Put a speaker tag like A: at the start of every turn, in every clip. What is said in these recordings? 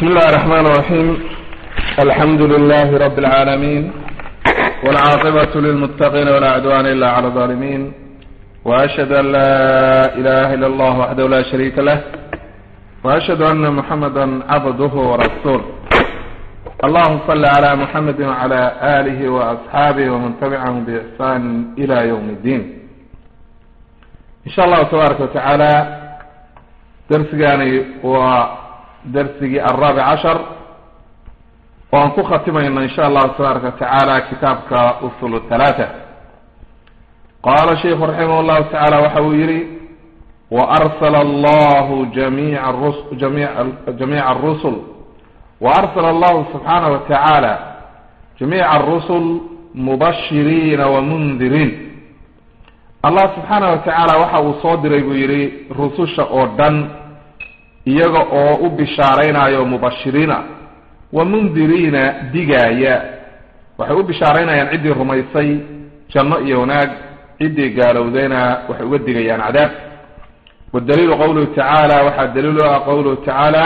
A: بسم الله الرحمن الرحيم الحمد لله رب العالمين والعاقبة للمتقين ولا عدوان إلا على الظالمين وأشهد أن لا إله إلا الله وحده لا شريك له وأشهد أن محمدا عبده ورسوله اللهم صل على محمد وعلى آله وأصحابه ومن تبعهم بإحسان إلى يوم الدين إن شاء الله تبارك وتعالى درسجاني ودرسجي الرابع عشر وأن ختمنا إن شاء الله تبارك وتعالى كتابك أصول الثلاثة قال الشيخ رحمه الله تعالى وحويري وأرسل الله جميع الرسل جميع جميع الرسل وأرسل الله سبحانه وتعالى جميع الرسل مبشرين ومنذرين الله سبحانه وتعالى waxa uu soo diray buu yidhi rususha oo dhan iyaga oo u bishaaraynayo mubashiriina wa mundiriina digaaya waxay u bishaaraynayaan ciddii rumaysay janno iyo wanaag ciddii gaalowdayna waxay uga digayaan cadaab wadaliilu qowluhu tacaala waxaa daliilu ah qowluhu tacaala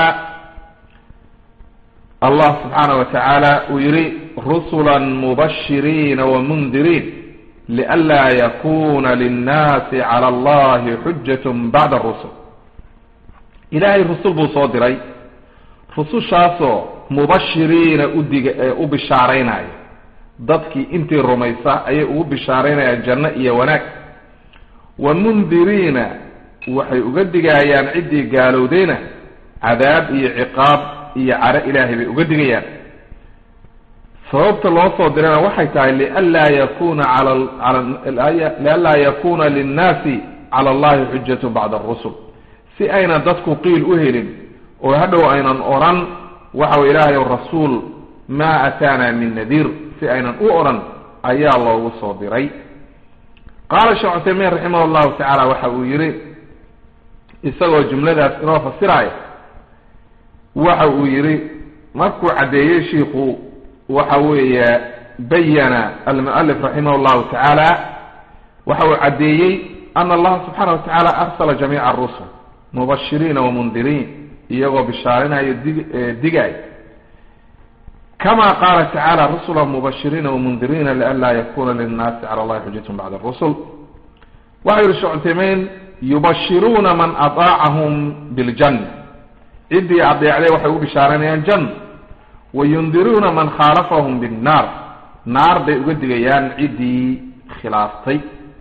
A: allah subxaanaه watacaala uu yihi rusula mubashiriina wamundiriin lianlaa yakuna linnaasi cala allahi xujat bacda rusul ilaahay rusul buu soo diray rusushaasoo mubashiriina udiga u bishaaraynaya dadkii intii rumaysa ayay ugu bishaaraynayaan janno iyo wanaag wa mundiriina waxay uga digayaan ciddii gaalowdayna cadaab iyo ciqaab iyo caro ilaahay bay uga digayaan sababta loo soo dirana waxay tahay lianlaa yakuna lianlaa yakuna linnaasi cala allahi xujatu bacda arusul si aynan dadku qiil u helin oo hadhow aynan odhan waxa way ilaahay rasuul maa ataana min nadiir si aynan u odhan ayaa loogu soo diray qaala sheekh cuthaymiin raximah llahu tacaala waxa uu yihi isagoo jumladaas inoo fasiraya waxa uu yihi markuu caddeeyey shiiku waxa weeye bayana almualif raximah llahu tacaala waxa uu caddeeyey ana allaha subxaana wa tacaala arsala jamiica arusul mubashiriina wamundiriin iyagoo bishaarinayo dig digay kama qaala tacala rusula mubashiriina wamundiriina lianlaa yakuna linnaasi cala allahi xujatun bacda rusul waxa yihi shekh cuthaymein yubashiruuna man adaacahum biljanna ciddii adeecday waxay u bishaaranayaan janna wayundiruuna man khaalafahum binnaar naar bay uga digayaan ciddii khilaaftay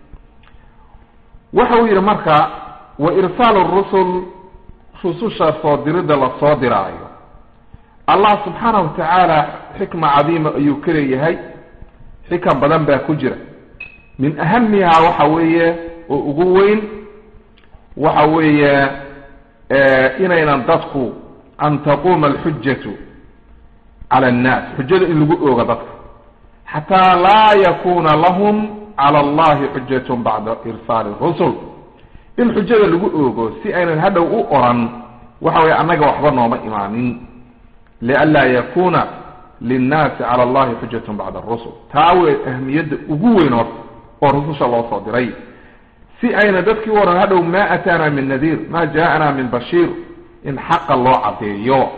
A: waxa uu yidhi marka wa irsaalu rusul rususha soo diridda la soo diraayo allah subxaana wa tacaala xikma cadiima ayuu ka leeyahay xikam badan baa ku jira min ahamihaa waxa weeye oo ugu weyn waxa weeye inaynan dadku an taquuma alxujatu cala annaas xujada in lagu oogo dadka xataa laa yakuna lahum cala allahi xujatun bacda irsaali rusul in xujada lagu oogo si aynan hadhow u oran waxa weye annaga waxba nooma imaanin lianlaa yakuna linnaasi cala allahi xujatun bacda arusul taa wey ahmiyadda ugu weyn oo oo rususha loo soo diray si ayna dadkii u oran hadhow ma ataana min nadiir ma jaana min bashiir in xaqa loo caddeeyo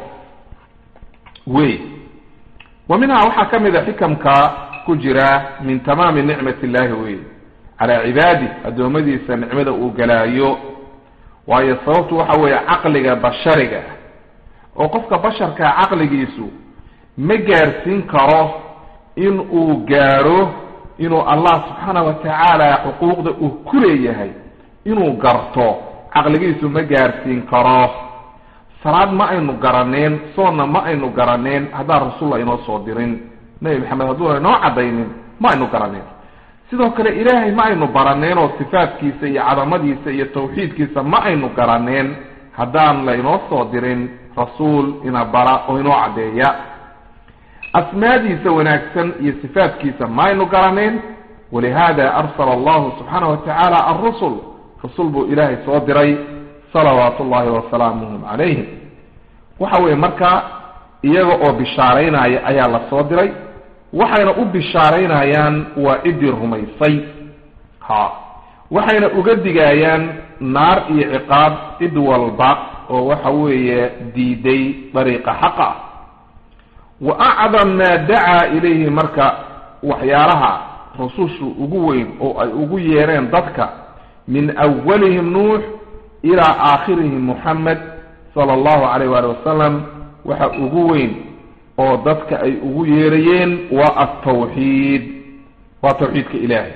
A: wey wa minhaa waxaa ka mid a xikamka ku jira min tamaami nicmat illahi wey calaa cibaadi addoommadiisa nicmada uu galaayo waayo sababtu waxa weeye caqliga bashariga oo qofka basharkaa caqligiisu ma gaarsiin karo in uu gaadho inuu allah subxaana wa tacaala xuquuqda uu ku leeyahay inuu garto caqligiisu ma gaarsiin karo salaad ma aynu garaneen soonna ma aynu garaneen haddaan rasulla inoo soo dirin nebi maxamed hadduuna inoo caddaynin ma aynu garaneen sidoo kale ilaahay ma aynu baraneen oo sifaadkiisa iyo cadamadiisa iyo tawxiidkiisa ma aynu garaneen haddaan la inoo soo dirin rasuul ina bara oo inoo caddeeya asmaadiisa wanaagsan iyo sifaadkiisa ma aynu garaneen walihada arsala allahu subxaana wa tacaala alrusul rasul buu ilaahay soo diray salawaatu ullahi wasalaamuhum calayhim waxa weeye marka iyaga oo bishaaraynaya ayaa la soo diray waxayna u bishaaraynayaan waa ciddii rumaysay ha waxayna uga digayaan naar iyo ciqaab cid walba oo waxa weeye diiday dariiqa xaqa ah wa acdam maa dacaa ilayhi marka waxyaalaha rusushu ugu weyn oo ay ugu yeereen dadka min awalihim nuux ilaa aakhirihim muxamed sala allahu calayh waali wasalam waxa ugu weyn oo dadka ay ugu yeerayeen waa altawxiid waa tawxiidka ilaahay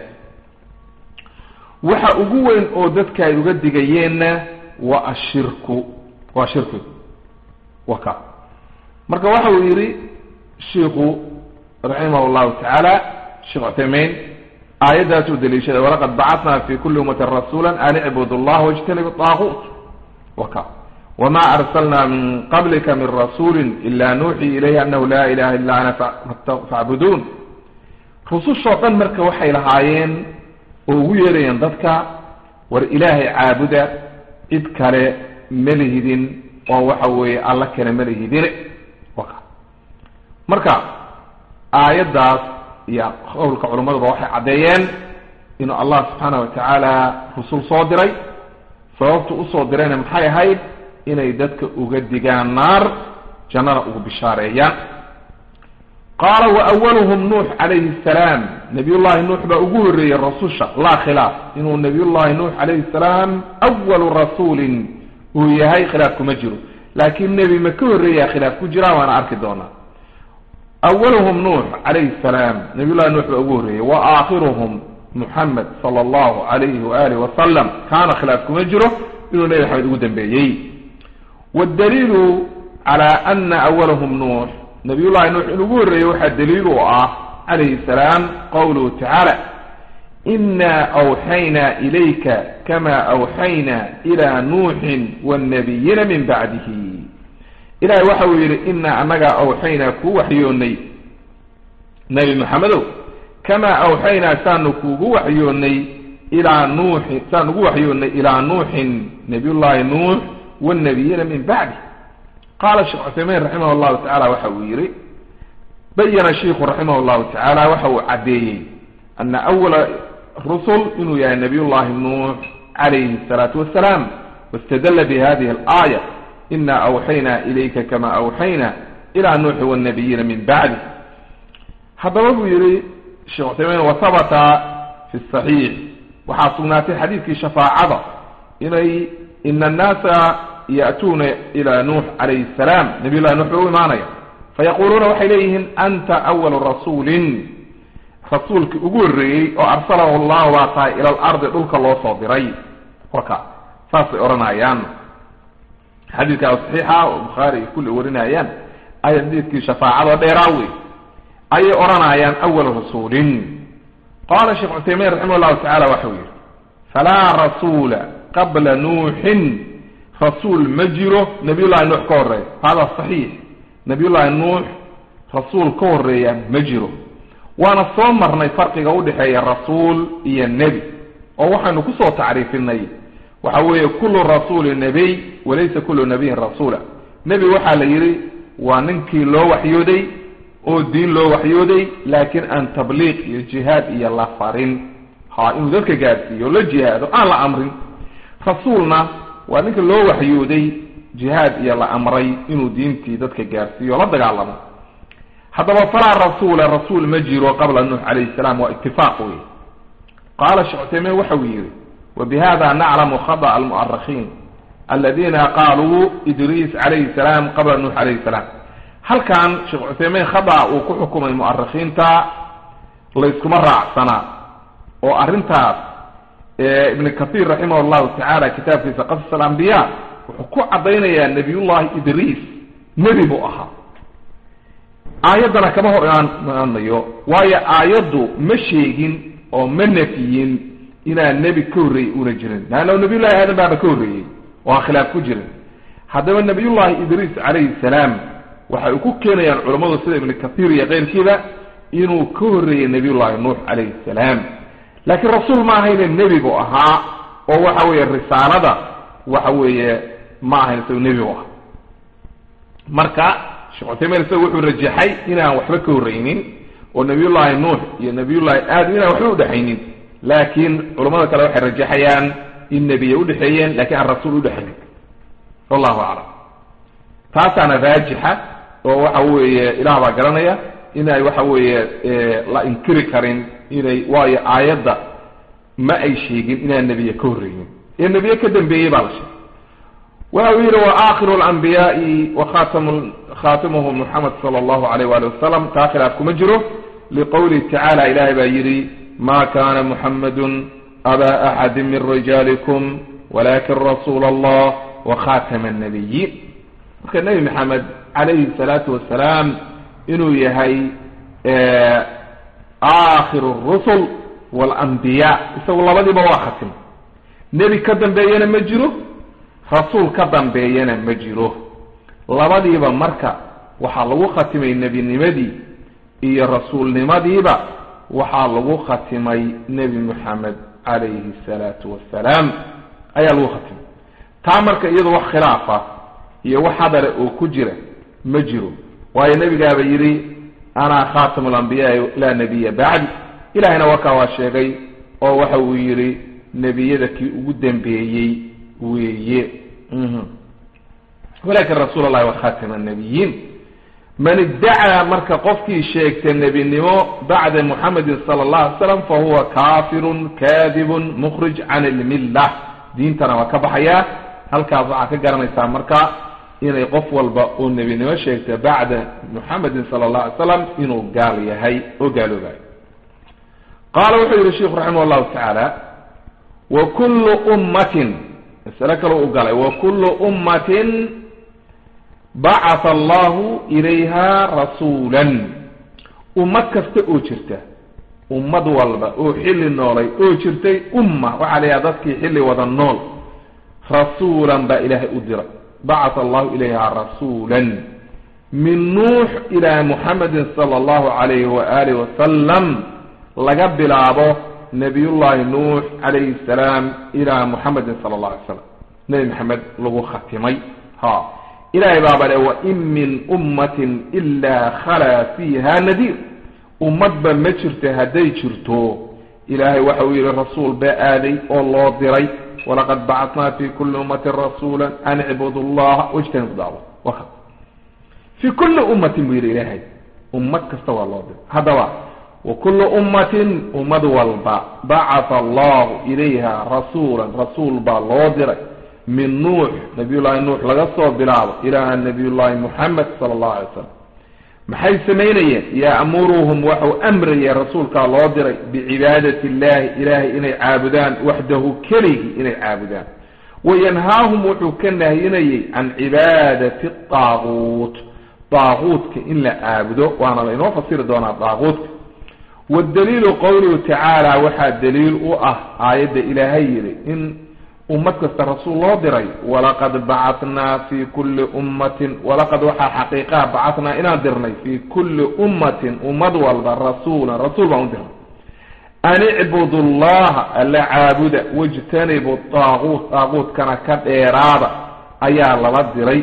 A: waxa ugu weyn oo dadka ay uga digayeenna waa ashirku waa shirkigu wa ka marka waxa uu yidhi shiiku raximah llahu tacaala sheekh cuthaymein aayaddaasuu daliishaday walaqad bacatnaa fi kuli ummatin rasuula an icbudu allah wajtanibu daaquut wa ka wma arslna min qablika min rasuuli ila nuuxii ilayhi anahu laa ilaha illa ana facbuduun rusushoo dhan marka waxay lahaayeen oo ugu yeerayeen dadka war ilaahay caabuda cid kale ma lihidin oo waxa weeye alla kale ma lihidine marka aayaddaas iyo qowlka culammaduba waxay caddeeyeen inuu allah subxaana wa tacaala rusul soo diray sababtu usoo dirayna maxay ahayd inay dadka uga digaan naar jannana ugu bishaareeyaan qaala wa awaluhum nuux calayhi salaam nabiyullahi nuux baa ugu horreeyey rasusha laa khilaaf inuu nabiyullahi nuux calayhi salaam awalu rasuulin uu yahay khilaaf kuma jiro laakiin nebi ma ka horreeyaa khilaaf ku jiraa waana arki doonaa awaluhum nuux calayhi salaam nabiyullahi nuux baa ugu horreeyey wa aakhiruhum muxamed sala allahu calayhi waaalih wasalam kaana khilaaf kuma jiro inuu nebi maxamed ugu dambeeyey waddaliilu cala ana awalahum nuux nabiyullahi nuux in ugu horreeyey waxaa daliil u ah calayhi salaam qowluhu tacaala inaa awxaynaa ilayka kama awxaynaa ilaa nuuxin wannabiyina min bacdihi ilahay waxa uu yidhi inaa annagaa awxaynaa kuu waxyoonnay nebi maxamedow kamaa awxaynaa saanu kuugu waxyoonnay ilaa nuuxin saan ugu waxyoonnay ilaa nuuxin nabiyullahi nuux wannabiyina min bacdi qaala sheekh cuthaymein raximah llahu tacala waxa uu yidhi bayana shiikhu raximah llahu tacaala waxa uu caddeeyey ana awala rusul inuu yahay nabiyullahi nuux calayhi asalaatu wassalaam wastadalla bihadihi alaaya ina awxaynaa ilayka kama awxayna ilaa nuuxi wannabiyina min bacdi haddaba buu yihi sheekh cuthaymein wahabata fi saxiix waxaa sugnaatay xadiidkii shafaacada inay ina annaasa ya'tuuna ila nuux calayhi salaam nabiy llahi nuux bay u imaanaya fayaquluuna waxay leeyihiin anta awalu rasuulin rasuulkii ugu horreeyey oo arsalahu allahu baa tahay ila alardi dhulka loo soo diray warka saasay odhanayaan xadiidkaa saxiixa oo bukhaari ay kulli warinayaan ay xadiidkii shafaacado dheeraa wey ayay odhanayaan awalu rasuulin qaala sheekh cuthaymiin raximah llahu tacala waxau yidhi falaa rasuula qabla nuuxin rasuul ma jiro nabiyullahi nuux ka horeeya hada saxiix nabiyullahi nuux rasuul ka horeeya ma jiro waana soo marnay farqiga udhexeeya rasuul iyo nebi oo waxaynu kusoo tacriifinay waxa weeye kullu rasuulin nebiy walaysa kullu nabiyin rasuula nebi waxaa la yidhi waa ninkii loo waxyooday oo diin loo waxyooday laakiin aan tabliiq iyo jihaad iyo la farin ha inuu dadka gaadhsiiyo o la jihaado aan la amrin rasuulna waa ninka loo waxyooday jihaad iyo la amray inuu diintii dadka gaadhsiiyo o la dagaalamo haddaba falaa rasuula rasuul ma jiro qabla nuux calayhi salaam waa itifaaq wey qaala sheekh cuthaymiin waxa uu yidhi wabihada naclamu khada'a almu'arikhiin aladiina qaaluu idriis calayhi salaam qabla nuux calayhi salaam halkan sheekh cuthaymiin khada'a uu ku xukumay mu'arikhiinta layskuma raacsanaa oo arrintaas ibn kahiir raximah llahu tacaala kitaabkiisa qasas alambiya wuxuu ku caddaynayaa nabiyullahi idriis nebi buu ahaa aayaddana kama hor imaanayo waayo aayaddu ma sheegin oo ma nafiyin inaan nebi ka horreeyey una jirin leanna nabiyullahi aadan baaba ka horreeyey oo aan khilaaf ku jirin haddaba nabiyullahi idriis calayhi salaam waxay ku keenayaan culammadu sida ibnu kahiir iyo keyrkiiba inuu ka horreeyey nabiyullahi nuux calayhi salaam laakiin rasuul ma ahayne nebi buu ahaa oo waxa weeye risaalada waxa weeye ma ahayn isago nebi bu ahaa marka sheekh cuthaymiin isaga wuxuu rajaxay inaan waxba ka horreynin oo nabiyullahi nuux iyo nabiyullahi aadam inaan waxba udhexaynin laakiin culamada kale waxay rajaxayaan in nebiya udhexeeyeen lakiin aan rasuul udhexaynin wallahu aclam taasaana raajixa oo waxa weeye ilaah baa garanaya inay waxa weeye la inkiri karin inay waayo aayadda ma ay sheegin inaan nebiye ka horreynin ee nebiye ka dambeeyey baa la sheegay waxa uu yidhi wa aakhiru alanbiyaai wa khatam khatimuhum muxamed sala allahu alayh wali wasalam taa khilaaf kuma jiro liqowlihi tacaala ilahay baa yidhi ma kana muxamadun aba axadi min rijaalikum walakin rasuula allah wa khatama annabiyiin marka nebi maxamed calayhi salaatu wasalaam inuu yahay aakhiru rusul walanbiyaa isagu labadiiba waa khatim nebi ka dambeeyana ma jiro rasuul ka dambeeyana ma jiro labadiiba marka waxaa lagu khatimay nebinimadii iyo rasuulnimadiiba waxaa lagu khatimay nebi moxamed calayhi salaatu wassalaam ayaa lagu khatimay taa marka iyadu wax khilaafa iyo wax hadale oo ku jira ma jiro waayo nebigaaba yidhi ana khatamu alambiyaai laa nebiya bacdi ilahayna wakaa waa sheegay oo waxa uu yidhi nebiyada kii ugu dambeeyey weeye walakin rasuul allahi wa khatima annabiyiin man iddacaa marka qofkii sheegta nebinimo bacda muxamedin sala allah alay slam fa huwa kafirun kadibun mukhrij can ilmillah diintana waa ka baxayaa halkaas waxaa ka garanaysaa marka inay qof walba oo nebinimo sheegta bacda muxamedin sala allah alay slam inuu gaal yahay oo gaaloobayo qaala wuxuu yihi sheikhu raximah llahu tacaala wa kullu ummatin masale kale u galay wa kullu ummatin bacatha allahu ilayha rasuulan ummad kasta oo jirta ummad walba oo xilli noolay oo jirtay umma waxaa la yidhaha dadkii xilli wada nool rasuulan baa ilaahay u diray bacatha allahu ilayha rasuulan min nuux ilaa muxamedin sala allahu calayhi waaalih wasalam laga bilaabo nabiyullahi nuux calayhi salaam ilaa muxamedin sala allah alay slam nebi maxamed lagu khatimay ha ilahay baaba le wain min ummatin ilaa khalaa fiiha nadiir ummadba ma jirto hadday jirto ilaahay waxa uu yihi rasuul baa aaday oo loo diray walaqad bacatnaa fi kulli ummatin rasuula an icbudu llaha wajtanibu daawa fi kulli ummatin buu yidhi ilaahay ummad kasta waa loo diray haddaba wa kullu ummatin ummad walba bacatha allahu ilayha rasuulan rasuul baa loo diray min nuux nabiyullaahi nuux laga soo bilaabo ilaa nabiyullaahi muxamed sala allahu alay slam maxay samaynayeen ya'muruhum waxau amrayay rasuulkaa loo diray bicibaadati illahi ilaahay inay caabudaan waxdahu keligii inay caabudaan wayanhaahum wuxuu ka nahyinayay can cibaadati daaguut daaguutka in la caabudo waana laynoo fasiri doonaa daaguutka waddaliilu qowluhu tacaala waxaa daliil u ah aayadda ilaahay yidhi in ummad kasta rasuul loo diray walaqad bacatnaa fi kulli ummatin walaqad waxaa xaqiiqaha bacatnaa inaan dirnay fi kulli ummatin ummad walba rasuulan rasuul baan u dirnay an icbudu llaha alla caabuda wajtanibu daaguut daaguutkana ka dheeraada ayaa lala diray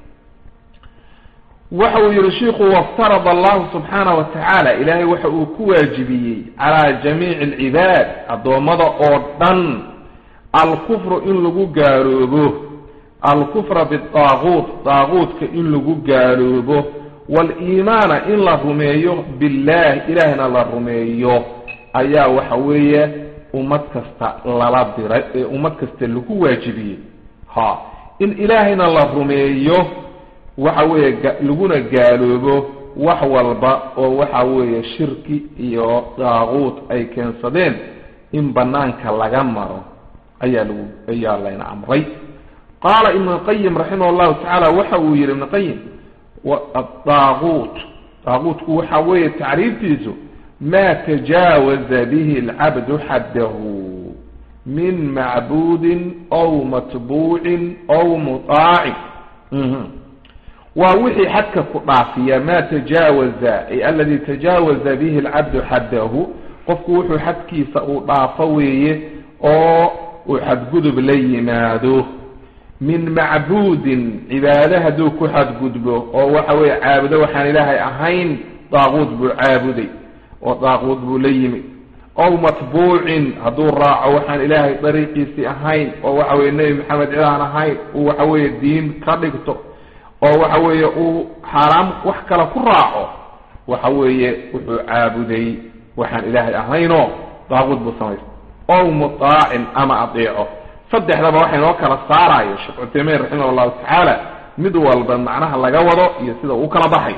A: waxa uu yihi shiku waftarada allahu subxaana wa tacaala ilaahay waxa uu ku waajibiyey calaa jamiici alcibaad addoommada oo dhan alkufru in lagu gaaloobo alkufra bidaaguut daaguutka in lagu gaaloobo waaliimaana in la rumeeyo billahi ilaahna la rumeeyo ayaa waxa weeye ummad kasta lala diray ee ummad kasta lagu waajibiyey ha in ilaahayna la rumeeyo waxa weeye laguna gaaloobo wax walba oo waxa weeye shirki iyo daaguut ay keensadeen in banaanka laga maro ayaa lagu ayaa layna amray qaala ibnu qayim raximah llahu tacaala waxa uu yihi ibnu qayim adaaguut daaguutku waxa weeye tacriiftiisu ma tajaawaza bihi alcabdu xaddahu min macbuudin aw matbuucin aw mutaacin waa wixii xadka ku dhaafiya ma tajaawaza ay aladi tajaawaza bihi alcabdu xaddahu qofku wuxuu xadkiisa uu dhaafo weeye oo uu xadgudub la yimaado min macbuudin cibaado hadduu ku xadgudbo oo waxa weeye caabudo waxaan ilaahay ahayn daaquud buu caabuday oo daaquud buu la yimid ow matbuucin hadduu raaco waxaan ilaahay dariiqiisii ahayn oo waxa weye nebi maxamed cid aan ahayn uu waxa weeye diin ka dhigto oo waxa weeye uu xaaraam wax kale ku raaco waxa weeye wuxuu caabuday waxaan ilaahay ahaynoo daaquud buu samaystay ow mutaacin ama adeeco saddexdaba waxay noo kala saarayo sheekh cuthaymiin raximah llahu tacaala mid walba macnaha laga wado iyo sida uu kala baxay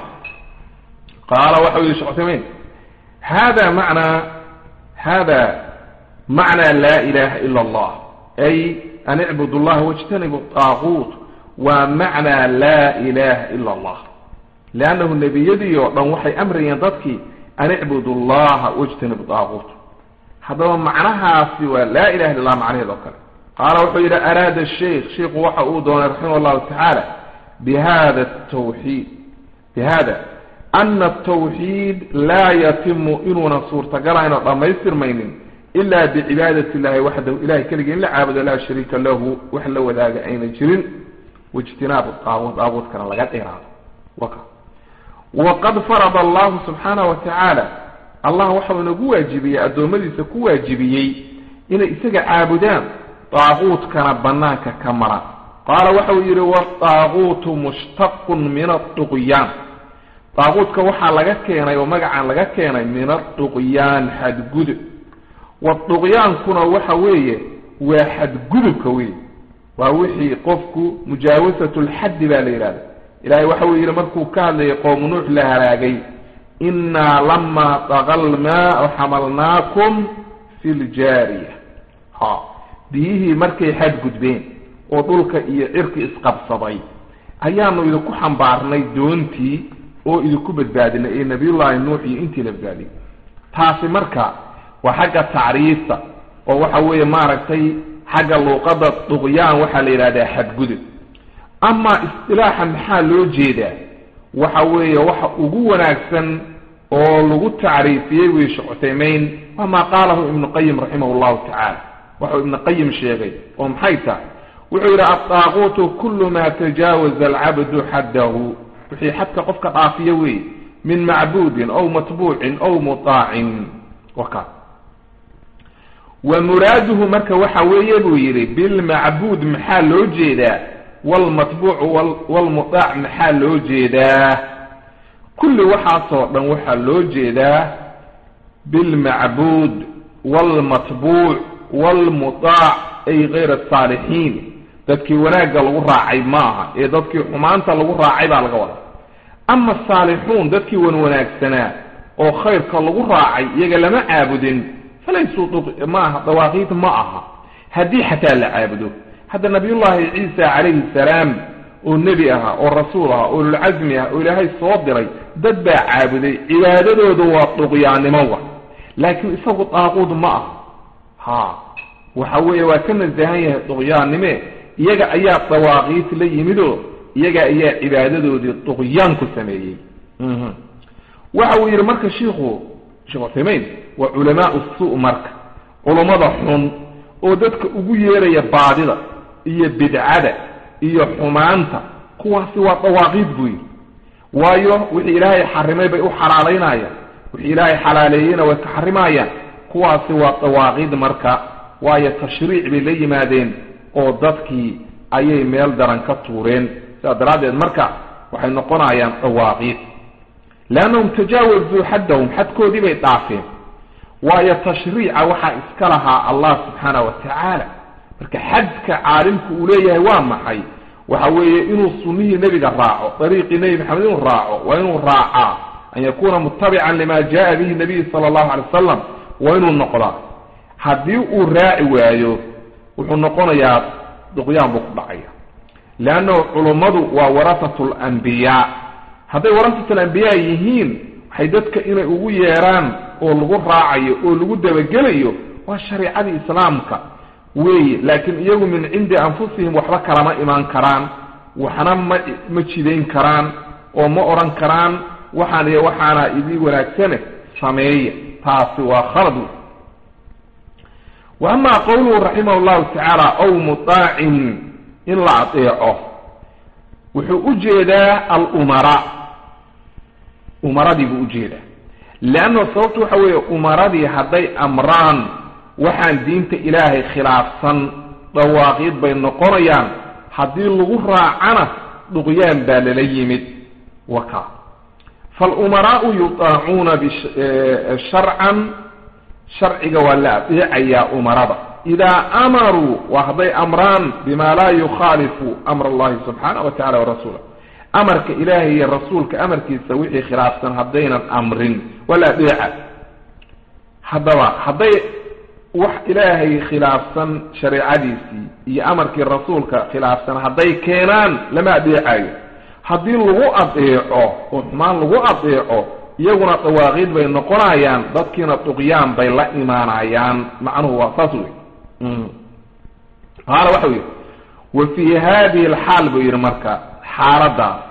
A: qaala waxau yihi shekh cuthaymiin hada macnaa hada macnaa laa ilaha ila allah ay an icbud allaha wاjtanibu daaquut waa macnaa laa ilaha ila allah leannahu nebiyadii oo dhan waxay amrayeen dadkii an icbud allaha wاjtanibu daaquut haddaba macnahaasi waa laa ilaha illa allah macnaheed oo kale qaala wuxuu yidhi araada sheikh sheiku waxa uu doonay raximah allahu tacaala bihada tawxiid bihada ana atawxiid laa yatimu inuuna suurtagalayn oo dhammaystirmaynin ila bicibaadati illahi waxdahu ilahay keligii in la caabudo laa shariika lahu wax la wadaaga ayna jirin waijtinaabu daaquud daaquudkana laga dheeraado waka waqad farada allahu subxaanahu wa tacaala allah waxau inagu waajibiyey addoommadiisa ku waajibiyey inay isaga caabudaan daaquudkana banaanka ka mara qaala waxau yidhi wadaaquutu mushtaqun min aduqyaan daaquudka waxaa laga keenay oo magacaan laga keenay min aduqyaan xadgudub waduqyaankuna waxa weeye waa xadgudubka wey waa wixii qofku mujaawasatu lxaddi baa la yidhahda ilahay waxa uu yidhi markuu ka hadlayay qowmu nuux la halaagay innaa lamaa daqa lmaau xamalnaakum fi ljaariya ha biyihii markay xadgudbeen oo dhulka iyo cirki isqabsaday ayaanu idinku xambaarnay doontii oo idinku badbaadinay ee nabiyullaahi nuux iyo intii la badbaadiyay taasi marka waa xagga tacriifta oo waxa weeye maaragtay xagga luuqadda duqyaan waxaa la yidhahdaa xadgudub amaa istilaaxa maxaa loo jeedaa waxa weeye waxa ugu wanaagsan oo lagu tacriifiyey wey sheekh cuthaymeyn waa maa qaalahu ibnu qayim raximah llahu tacaala waxau ibnu qayim sheegay oo maxay tahay wuxuu yidhi addaaquutu kullu maa tajaawaza alcabdu xaddahu wixii xadka qofka dhaafiya wey min macbuudin aw matbuucin aw mutaacin waka wa muraaduhu marka waxa weeye buu yidhi bilmacbuud maxaa loo jeedaa wlmatbuuc wlmutaac maxaa loo jeedaa kulli waxaasoo dhan waxaa loo jeedaa bilmacbuud wlmatbuuc wlmutaac ay kayr asaalixiin dadkii wanaagga lagu raacay maaha ee dadkii xumaanta lagu raacay baa laga wadaa ama asaalixuun dadkii wan wanaagsanaa oo khayrka lagu raacay iyaga lama caabudin falaysuu maaha dawaaqiid ma aha haddii xataa la caabudo hadda nabiyullaahi ciisa calayhi salaam oo nebi ahaa oo rasuul ahaa oo lulcasmi ah oo ilaahay soo diray dad baa caabuday cibaadadooda waa duqyaannimowa laakiin isagu daaquud ma ah ha waxa weeye waa ka nasahan yahay duqyaannime iyaga ayaa dawaaqiit la yimidoo iyaga ayaa cibaadadoodii duqyaan ku sameeyey waxa uu yidhi marka shiikhu sheekh cuthaymeyn waa culamaau su marka culummada xun oo dadka ugu yeeraya baadida iyo bidcada iyo xumaanta kuwaasi waa dawaaqiid buu yidhi waayo wixii ilaahay xarimay bay u xalaalaynayaan wixii ilaahay xalaaleeyeyna way ka xarimayaan kuwaasi waa dawaaqiid marka waayo tashriic bay la yimaadeen oo dadkii ayay meel daran ka tuureen sidaas daraaddeed marka waxay noqonayaan dawaaqiid leannahum tajaawazuu xaddahum xadkoodii bay dhaafeen waayo tashriica waxaa iska lahaa allah subxaana wa tacaala marka xadka caalimku uu leeyahay waa maxay waxa weeye inuu sunnihii nebiga raaco dariiqii nebi maxamed inuu raaco waa inuu raacaa an yakuuna mutabican lima jaa bihi nabiy sala allahu alay wasalam waa inuu noqdaa haddii uu raaci waayo wuxuu noqonayaa duqyaan buu ku dhacaya leannahu culummadu waa warasatu alambiyaa hadday warasatu alambiyaa yihiin waxay dadka inay ugu yeeraan oo lagu raacayo oo lagu dabagelayo waa shareicadii islaamka weeye laakiin iyagu min cindi anfusihim waxba kalama imaan karaan waxna ma ma jidayn karaan oo ma odhan karaan waxaan iyo waxaana idii wanaagsane sameeya taasi waa khalad wa amaa qowluhu raximah llahu tacaala ow mutaacin in la adeeco wuxuu u jeedaa alumara umaradii buu ujeedaa leanna sababtu waxa weeye umaradii hadday amraan waxaan diinta ilaahay khilaafsan dhawaaqiid bay noqonayaan haddii lagu raacana duqyaan baa lala yimid waka falumaraau yutaacuuna sharcan sharciga waa la adeecayaa umarada idaa amaruu waa hadday amraan bima laa yukhaalifu amr allahi subxaana wa tacala warasuula amarka ilaahay iyo rasuulka amarkiisa wixii khilaafsan haddaynan amrin waa la adeeca haddaba hadday wax ilaahay khilaafsan shareecadiisii iyo amarkii rasuulka khilaafsan hadday keenaan lama adeecayo haddii lagu adeeco oo xumaan lagu adeeco iyaguna dawaaqiid bay noqonayaan dadkiina duqyaan bay la imaanayaan macnuhu waa saas wey qaala waxau yidhi wa fii hadihi alxaal buu yidhi marka xaaladaas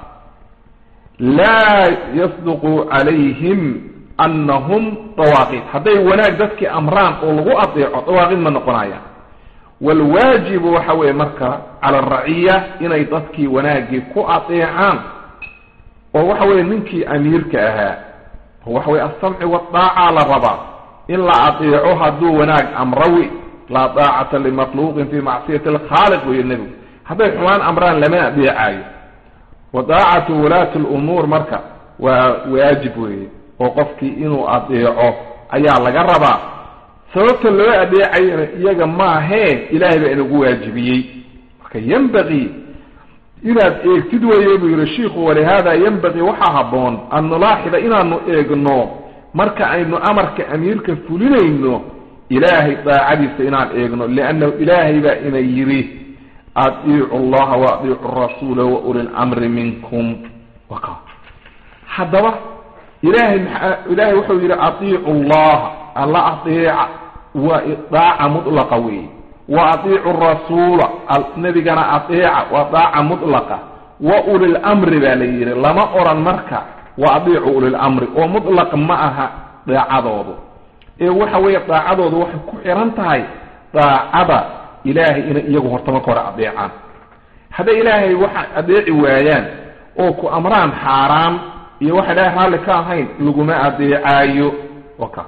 A: laa yasduqu calayhim anahum dawaaqiid hadday wanaag dadkii amraan oo lagu adeeco dawaaqiid ma noqonayaan waalwaajibu waxa weeye marka cala araciya inay dadkii wanaaggii ku adeecaan oo waxa weeye ninkii amiirka ahaa waxa weye alsamci waadaaca la rabaa in la adeeco hadduu wanaag amrawi laa daacata limakhluuqin fi macsiyati alkhaaliq weeye nebigu hadday xumaan amraan lama adeecayo wa daacatu wulaati lumuur marka waa waajib weeye oo qofkii inuu adeeco ayaa laga rabaa sababta loo adeecayana iyaga maahee ilaahay baa inagu waajibiyey marka yembaqii inaad eegtid weeye buu yihi shiikhu walihada yembaqii waxaa habboon an nulaaxida inaanu eegno marka aynu amarka amiirka fulinayno ilaahay daacadiisa inaan eegno liannahu ilaahay baa ina yidhi adiicu allaha wa adiicu rasuula wa uli lamri minkum waka haddaba ilahay maa ilahay wuxuu yidhi adiicu allaha alla adeeca waa daaca mutlaqa weeye wa adiicu rasuula nebigana adeeca waa daaca mutlaqa wa ulilamri baa la yidhi lama oran marka wa adiicu ulilamri oo mutlaq ma aha daacadoodu ee waxa weeye daacadoodu waxay ku xiran tahay daacada ilaahay inay iyagu horta marka hore adeecaan hadday ilaahay waxa adeeci waayaan oo ku amraan xaaraan iyo waxa ilaahay raalli ka ahayn laguma adeecaayo waka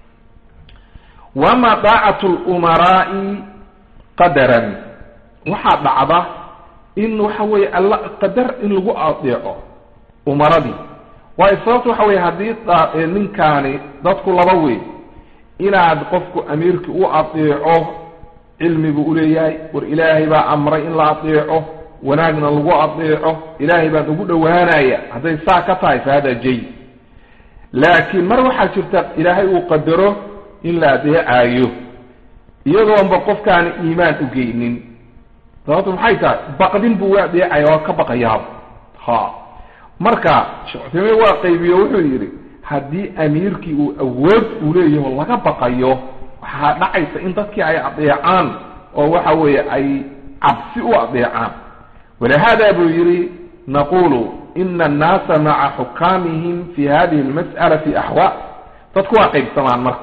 A: wama daacatu lumaraa'i qadaran waxaa dhacda in waxa weeye alla qadar in lagu adeeco umaradii waayo sababta waxa weye haddii ninkaani dadku laba wey inaad qofku amiirkii u adeeco cilmigu uleeyahay war ilaahay baa amray in la adeeco wanaagna lagu adeeco ilaahay baan ugu dhowaanaya hadday saa ka tahay fa hada jay laakiin mar waxaa jirta ilaahay uu qadaro in la adeecayo iyadoonba qofkaani iimaan u geynin sababtu maxay tahay baqdin buu u adeecaya waa ka baqayaaba ha marka sheekh cuthaymiin waa qaybiyo wuxuu yidhi haddii amiirkii uu awood uu leeyaho laga baqayo waxaa dhacaysa in dadkii ay adeecaan oo waxa weeye ay cabsi u adeecaan walihada buu yidhi naqulu ina annaasa maca xukaamihim fi hadihi almas'ala fi axwaa dadku waa qaybsamaan marka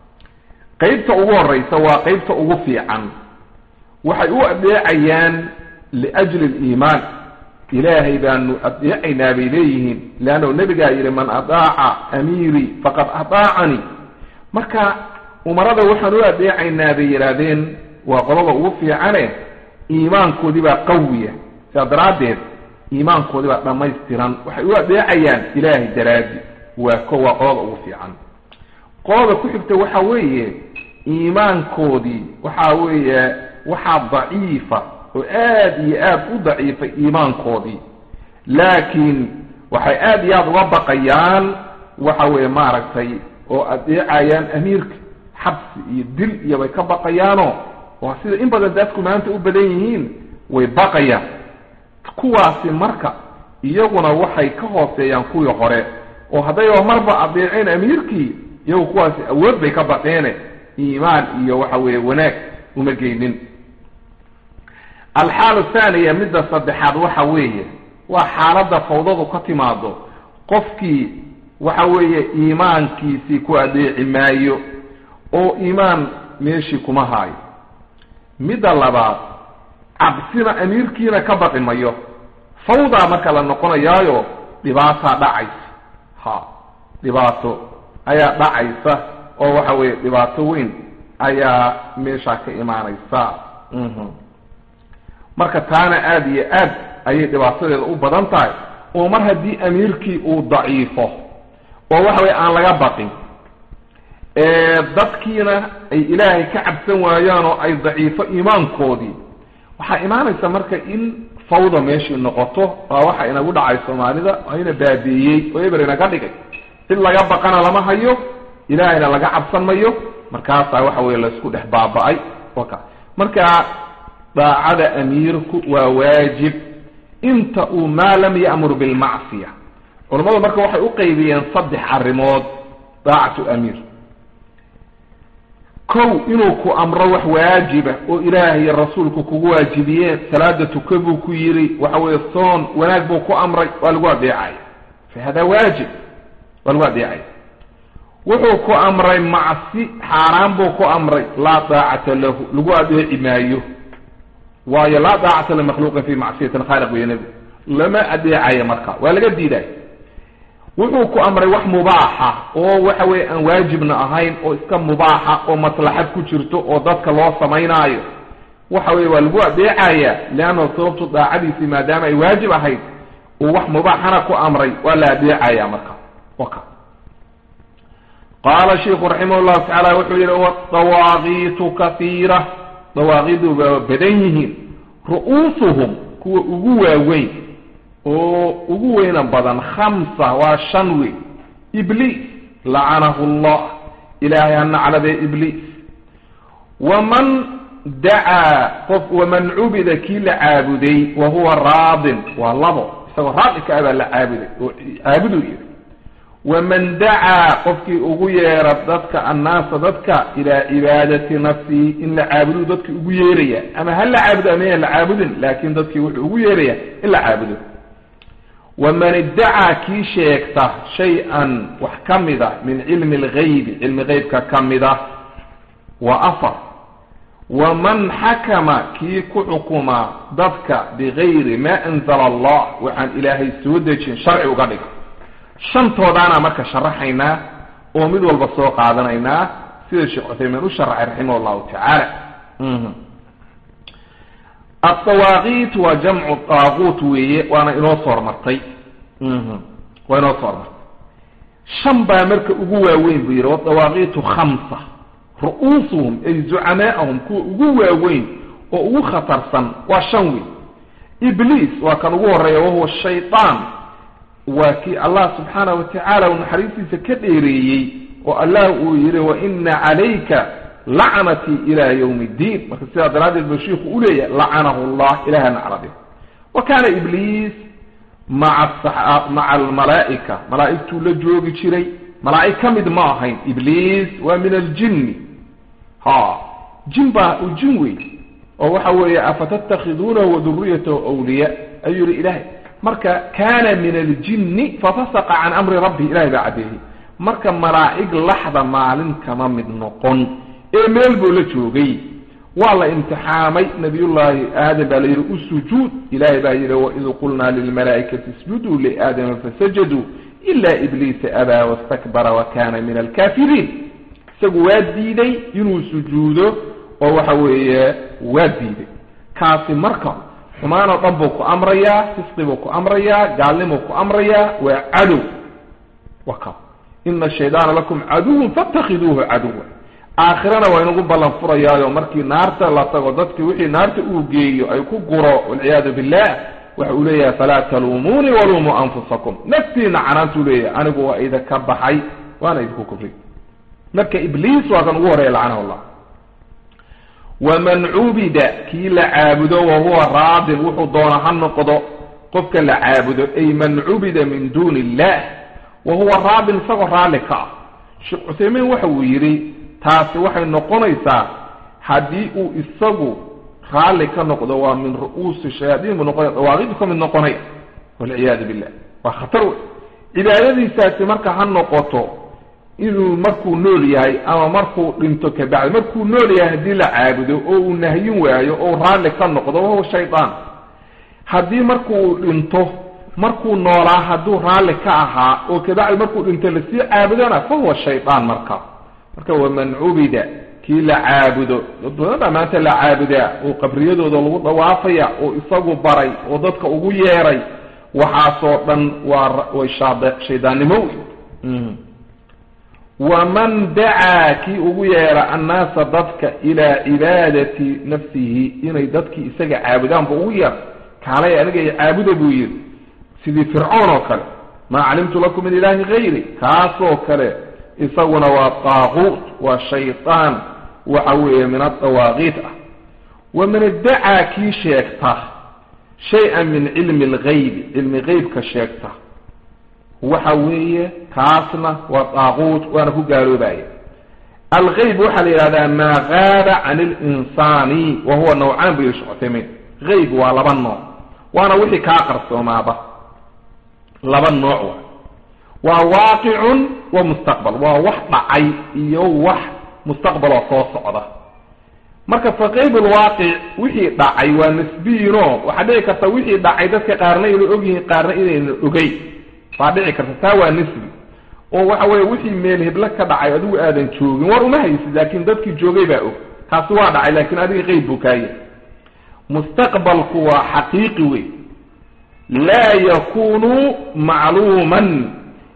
A: qaybta ugu horeysa waa qaybta ugu fiican waxay u adeecayaan liajli aliimaan ilaahay baanu adeecaynaa bay leeyihiin leannahu nebigaa yidhi man adaaca amiirii faqad adaacanii marka umarada waxaan u adeecaynaa bay yidhaahdeen waa qolada ugu fiicane iimaankoodii baa qawiya sidaa daraaddeed iimaankoodii baa dhammaystiran waxay u adeecayaan ilaahay daraadi waa ko waa qolada ugu fiican qolada ku xigta waxa weeye iimaankoodii waxa weeye waxaa daciifa oo aad iyo aad u daciifay iimaankoodii laakiin waxay aad iyo aada uga baqayaan waxa weeye maaragtay oo adeecayaan amiirka xabsi iyo dil iyo bay ka baqayaanoo waa sida in badan dadku maanta u badan yihiin way baqayaan kuwaasi marka iyaguna waxay ka hooseeyaan kuwii hore oo hadday marba adeeceen amiirkii iyagu kuwaasi awood bay ka baqeene iimaan iyo waxa weeye wanaag uma geynin alxaalu thaniya midda saddexaad waxa weeye waa xaaladda fawdadu ka timaado qofkii waxa weeye iimaankiisii ku adeeci maayo oo iimaan meeshii kuma haayo midda labaad cabsina amiirkiina ka baqi mayo fawdaa marka la noqonayaayo dhibaataa dhacaysa ha dhibaato ayaa dhacaysa oo waxa weeye dhibaato weyn ayaa meeshaa ka imaanaysa marka taana aada iyo aad ayay dhibaatadeeda u badan tahay oo mar haddii amiirkii uu daciifo oo waxa weye aan laga baqin dadkiina ay ilaahay ka cabsan waayaan oo ay daciifo iimaankoodii waxaa imaanaysa marka in fawda meeshii noqoto waa waxa inagu dhacay soomaalida ayna baabiiyey oo eber inaga dhigay cid laga baqana lama hayo ilaahayna laga cabsan mayo markaasaa waxa weye laysku dhex baaba-ay waka marka daacada amiirku waa waajib inta uu maa lam ya'mur bilmacsiya culammadu marka waxay u qaybiyeen saddex arrimood daacatu amiir kow inuu ku amro wax waajiba oo ilaahay iyo rasuulku kugu waajibiyeen salaada tuka buu ku yidhi waxa weeye soon wanaag buu ku amray waa lagu adeecaya fa hada waajib waa lagu adeecaya wuxuu ku amray macsi xaaraan buu ku amray laa daacata lahu lagu adeeci maayo waayo laa daacata limakhluuqin fi macsiyati lkhaaliq weeye nebigu lama adeecayo marka waa laga diiday wuxuu ku amray wax mubaaxa oo waxa weye aan waajibna ahayn oo iska mubaaxa oo maslaxad ku jirto oo dadka loo samaynaayo waxa weye waa lagu adeecaya leanna sababtu daacadiisii maadaama ay waajib ahayd uu wax mubaaxana ku amray waa la adeecaya marka waka qaala sheiku raximah llahu tacaala wuxuu yihi wadawaaqiitu kahiira dawaaqidu waa badan yihiin ru'uusuhum kuwa ugu waaweyn oo ugu weyna badan khamsa waa shan wey ibliis lacanahu llah ilaahay ha nacladee ibliis waman dacaa qof waman cubida kii la caabuday wa huwa raadin waa labo isagoo raadi ka abaa la caabuday oo caabuduu yidhi waman dacaa qofkii ugu yeera dadka annaasa dadka ilaa cibaadati nafsihi in la caabudu dadki ugu yeeraya ama ha la caabudo ama yan la caabudin laakin dadkii wuxuu ugu yeeraya in la caabudo waman iddacaa kii sheegta shay-an wax ka mid a min cilmi lgaybi cilmi geybka ka mid ah waa afar waman xakama kii ku xukuma dadka bigayri maa anzala allah waxaan ilaahay soo dejin sharci uga dhiga shantoodaana marka sharaxaynaa oo mid walba soo qaadanaynaa sida sheekh cuthaymiin u sharaxay raximah llahu tacaala adawaaqiit waa jamcu daaquut weeye waana inoo soo hormartay waa inoo soo hormartay shan baa marka ugu waaweyn buu yidhi wadawaaqiitu khamsa ru'uusuhum ay zucamaa'ahum kuwa ugu waaweyn oo ugu khatarsan waa shan wey ibliis waa kan ugu horeeya wahuwa shaydaan waa kii allah subxaanah wa tacaala uu naxariistiisa ka dheereeyey oo allah uu yidhi wa ina calayka lacnatii ila ywmi ddiin marka sidaa daraaddeed buu shiiku u leeyahay lacanahu llah ilaha naclade wa kaana ibliis maa maca almalaa'ika malaa'igtuu la joogi jiray malaa'ig ka mid ma ahayn ibliis waa min aljinni ha jin baa u jin wey oo waxa weeye afatattakhiduunahu waduriyatahu wliya ayuu yihi ilahay marka kana min aljinni fafasaqa can amri rabbi ilahay baa caddeeyey marka malaa'ig laxda maalin kama mid noqon ee meel buu la joogay waa la imtixaamay nabiyullaahi aadam baa la yidhi u sujuud ilahay baa yidhi waid qulnaa lilmalaa'ikati isjuduu liaadama fasajaduu ila ibliisa abaa wastakbara wa kana min alkafiriin isagu waa diiday inuu sujuudo oo waxa weeye waa diiday kaasi marka xumaan oo dhan buu ku amrayaa fisqi buu ku amrayaa gaalnimuu ku amrayaa waa cadow waka ina shaydaana lakum caduwan fatakhiduuhu caduwa aakhirana waa inugu ballan furayaayo markii naarta la tago dadkii wixii naarta uu geeyo ay ku guro walciyaadu billah waxa uu leeyahay falaa taluumuunii waluumuu anfusakum naftiina canaantuu leeyahay anigu waa idinka baxay waana idinku kufri marka ibliis waa kan ugu horeeya lacanahu llah waman cubida kii la caabudo wahuwa raadin wuxuu doona ha noqdo qofka la caabudo ay man cubida min duuni illah wahuwa raadin isagoo raalli ka ah sheekh cuthaymiin waxa uu yidhi taasi waxay noqonaysaa haddii uu isagu raalli ka noqdo waa min ru'uusi shayaadiin buu noqonaya dawaaqidu ka mid noqonaya walciyaadu billah waa khatar wey cibaadadiisaasi marka ha noqoto inuu markuu nool yahay ama markuu dhinto kabacdi markuu nool yahay haddii la caabudo oo uu nahyin waayo oo raalli ka noqdo wahuwa shaydaan haddii markuu dhinto markuu noolaa hadduu raalli ka ahaa oo kabacdi markuu dhinto lasii caabudona fa huwa shaydaan marka marka waman cubida kii la caabudo dad badan baa maanta la caabudaa oo qabriyadooda lagu dhawaafaya oo isagu baray oo dadka ugu yeeray waxaasoo dhan waa way shaad shaydaannimo wey waman dacaa kii ugu yeera annaasa dadka ilaa cibaadati nafsihi inay dadkii isaga caabudaan bu ugu yeer kaalay aniga caabuda buu yidhi sidii fircoon oo kale maa calimtu lakum min ilaahi gayri kaasoo kale isaguna waa daaquut waa shaydaan waxa weeye min adawaaqiit ah waman iddacaa kii sheegta shay-an min cilmi algaybi cilmi geybka sheegta waxa weeye kaasna waa daaquut waana ku gaaloobaya algayb waxaa la yidhahdaa maa gaaba can اlinsaani wa huwa nawcaan bu yihi shekh cuthaymiin gayb waa laba nooc waana wixii kaa qarsoomaaba laba nooc wa waa waaqicun wa mustaqbal waa wax dhacay iyo wax mustaqbaloo soo socda marka fa qayb lwaaqic wixii dhacay waa nisbiyiino waxaa dhici karta wixii dhacay dadka qaarna inay og yihiin qaarna inayna ogey baa dhici karta taa waa nisbi oo waxa weeye wixii meel heblo ka dhacay adigu aadan joogin war uma haysid laakiin dadkii joogay baa og taasi waa dhacay laakiin adiga qeyb buu kaaya mustaqbalku waa xaqiiqi wey laa yakunu macluuman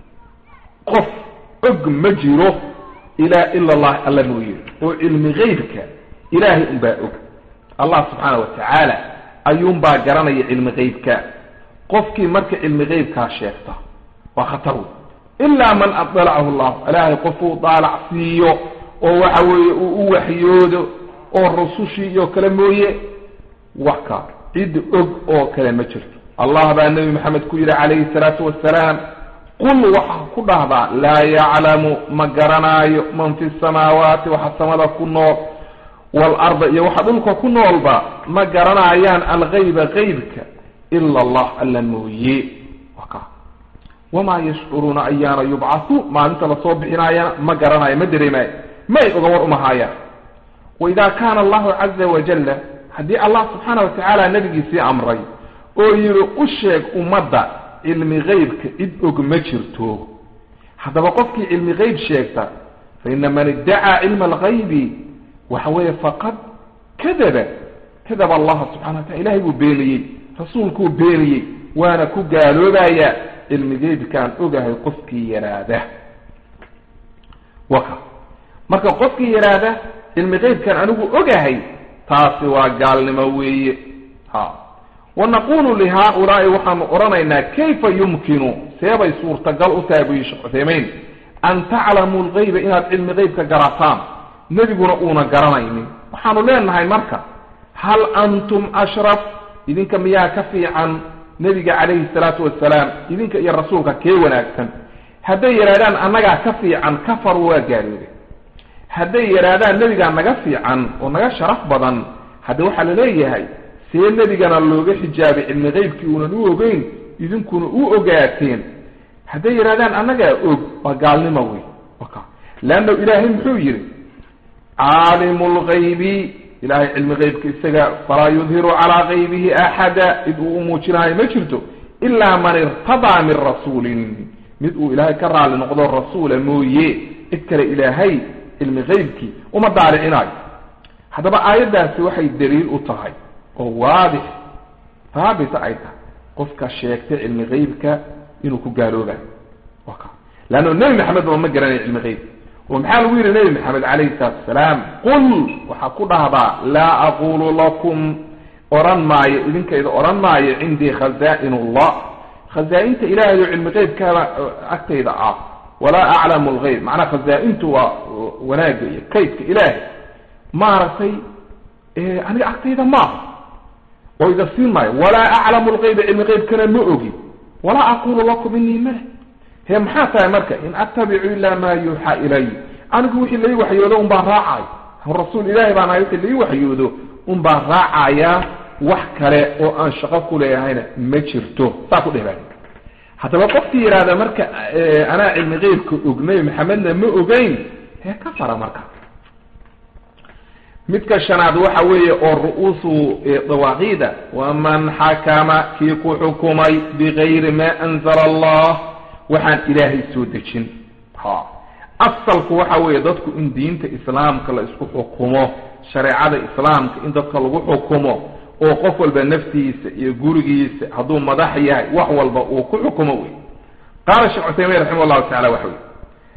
A: qof og ma jiro ilaa ila allah alla mooye oo cilmi geybka ilaahay unbaa og allah subxaana wa tacaala ayuunbaa garanaya cilmi geybka qofkii marka cilmi geybkaa sheegta waa khatar wey ilaa man adalacahu llah ilaahay qofuu daalac siiyo oo waxa weeye uu u waxyoodo oo rusushii iyo kale mooye wax ka cid og oo kale ma jirto allah baa nebi maxamed ku yidhi calayhi salaatu wasalaam qul waxaa ku dhahdaa laa yaclamu ma garanaayo man fi samaawaati waxa samada ku nool waalarda iyo waxa dhulka ku noolba ma garanaayaan algayba geybka ila allah alla mooye waka wamaa yashcuruuna ayaana yubcathu maalinta lasoo bixinaayana ma garanayo ma dareemaayo may oga war umahaayaan waida kaana allahu caza wajalla haddii allah subxaana wa tacaala nabigiisii amray oo yidhi u sheeg ummadda cilmi geybka cid og ma jirto haddaba qofkii cilmi geyb sheegta fa ina man iddacaa cilma algaybi waxa weeye faqad kadaba kadaba allaha subxana wa tacala ilahay buu beeniyey rasuulkuu beeniyey waana ku gaaloobaya cilmi geybkaan ogahay qofkii yaraada waka marka qofkii yaraada cilmi geybkaan anigu ogahay taasi waa gaalnimo weeye ha wanaqulu lihaaulaai waxaanu odhanaynaa kayfa yumkinu seebay suurtagal u tahay buyi sheekh cuthaymeyn an taclamuu lgayba inaad cilmi geybka garataan nebiguna uuna garanaynin waxaanu leenahay marka hal antum ashraf idinka miyaa ka fiican nebiga calayhi salaatu wasalaam idinka iyo rasuulka kee wanaagsan hadday yidhahdaan annagaa ka fiican kafaru waa gaaloobe hadday yidhaahdaan nebigaa naga fiican oo naga sharaf badan hadde waxaa la leeyahay see nebigana looga xijaabay cilmi geybkii uunan u ogeyn idinkuna u ogaateen hadday yidhahdaan annagaa og waa gaalnimo wey waka leanna ilaahay muxuu yidhi caalimu lgaybi ilahay cilmi geybka isaga falaa yudhiru calaa gaybihi axada cid uu u muujinayo ma jirto ilaa man irtadaa min rasuulin mid uu ilaahay ka raali noqdo rasuula mooye cid kale ilaahay cilmi geybkii uma daaricinayo haddaba aayaddaasi waxay daliil u tahay oo waadix haabita ay tahay qofka sheegtay cilmi geybka inuu ku gaaloobayo waka leanno nebi maxamed ba ma garanayo cilmi geyb oo maxaa lagu yidhi nebi maxamed calayhi salaatu wasalaam qul waxaa ku dhahdaa laa aqulu lakum odhan maayo idinkayda odhan maayo cindii khaza'in allah khazaa-inta ilaahay oo cilmi geybkaaba agtayda ah walaa aclamu lgeyb macnaa khazaa-intu waa wanaagga iyo kaydka ilaahay maaragtay aniga agtayda maaha oo ida siin maayo walaa aclamu lgeyba cilmi geybkana ma ogi walaa aqulu lakum inii male he maxaa tahay marka in attabicu ilaa maa yuuxaa ilay anigu wixii lai waxyoodo un baan raacay rasuul ilaahi baan ahay wixii lai waxyoodo un baan raacayaa wax kale oo aan shaqo ku leeyahayna ma jirto saa ku dheh baa haddaba qofkii yidhaahda marka anaa cilmi geybka og nebi maxamedna ma ogeyn hee ka fara marka midka shanaad waxa weeye oo ru'uusu dawaaqiida waman xakama kii ku xukumay bigayri ma anzala allah waxaan ilaahay soo dejin ha asalku waxa weeye dadku in diinta islaamka la isku xukumo shareecada islaamka in dadka lagu xukumo oo qof walba naftiisa iyo gurigiisa hadduu madax yahay wax walba uu ku xukumo wey qaala sheekh cuthaymiin raximah llahu tacala waxa wey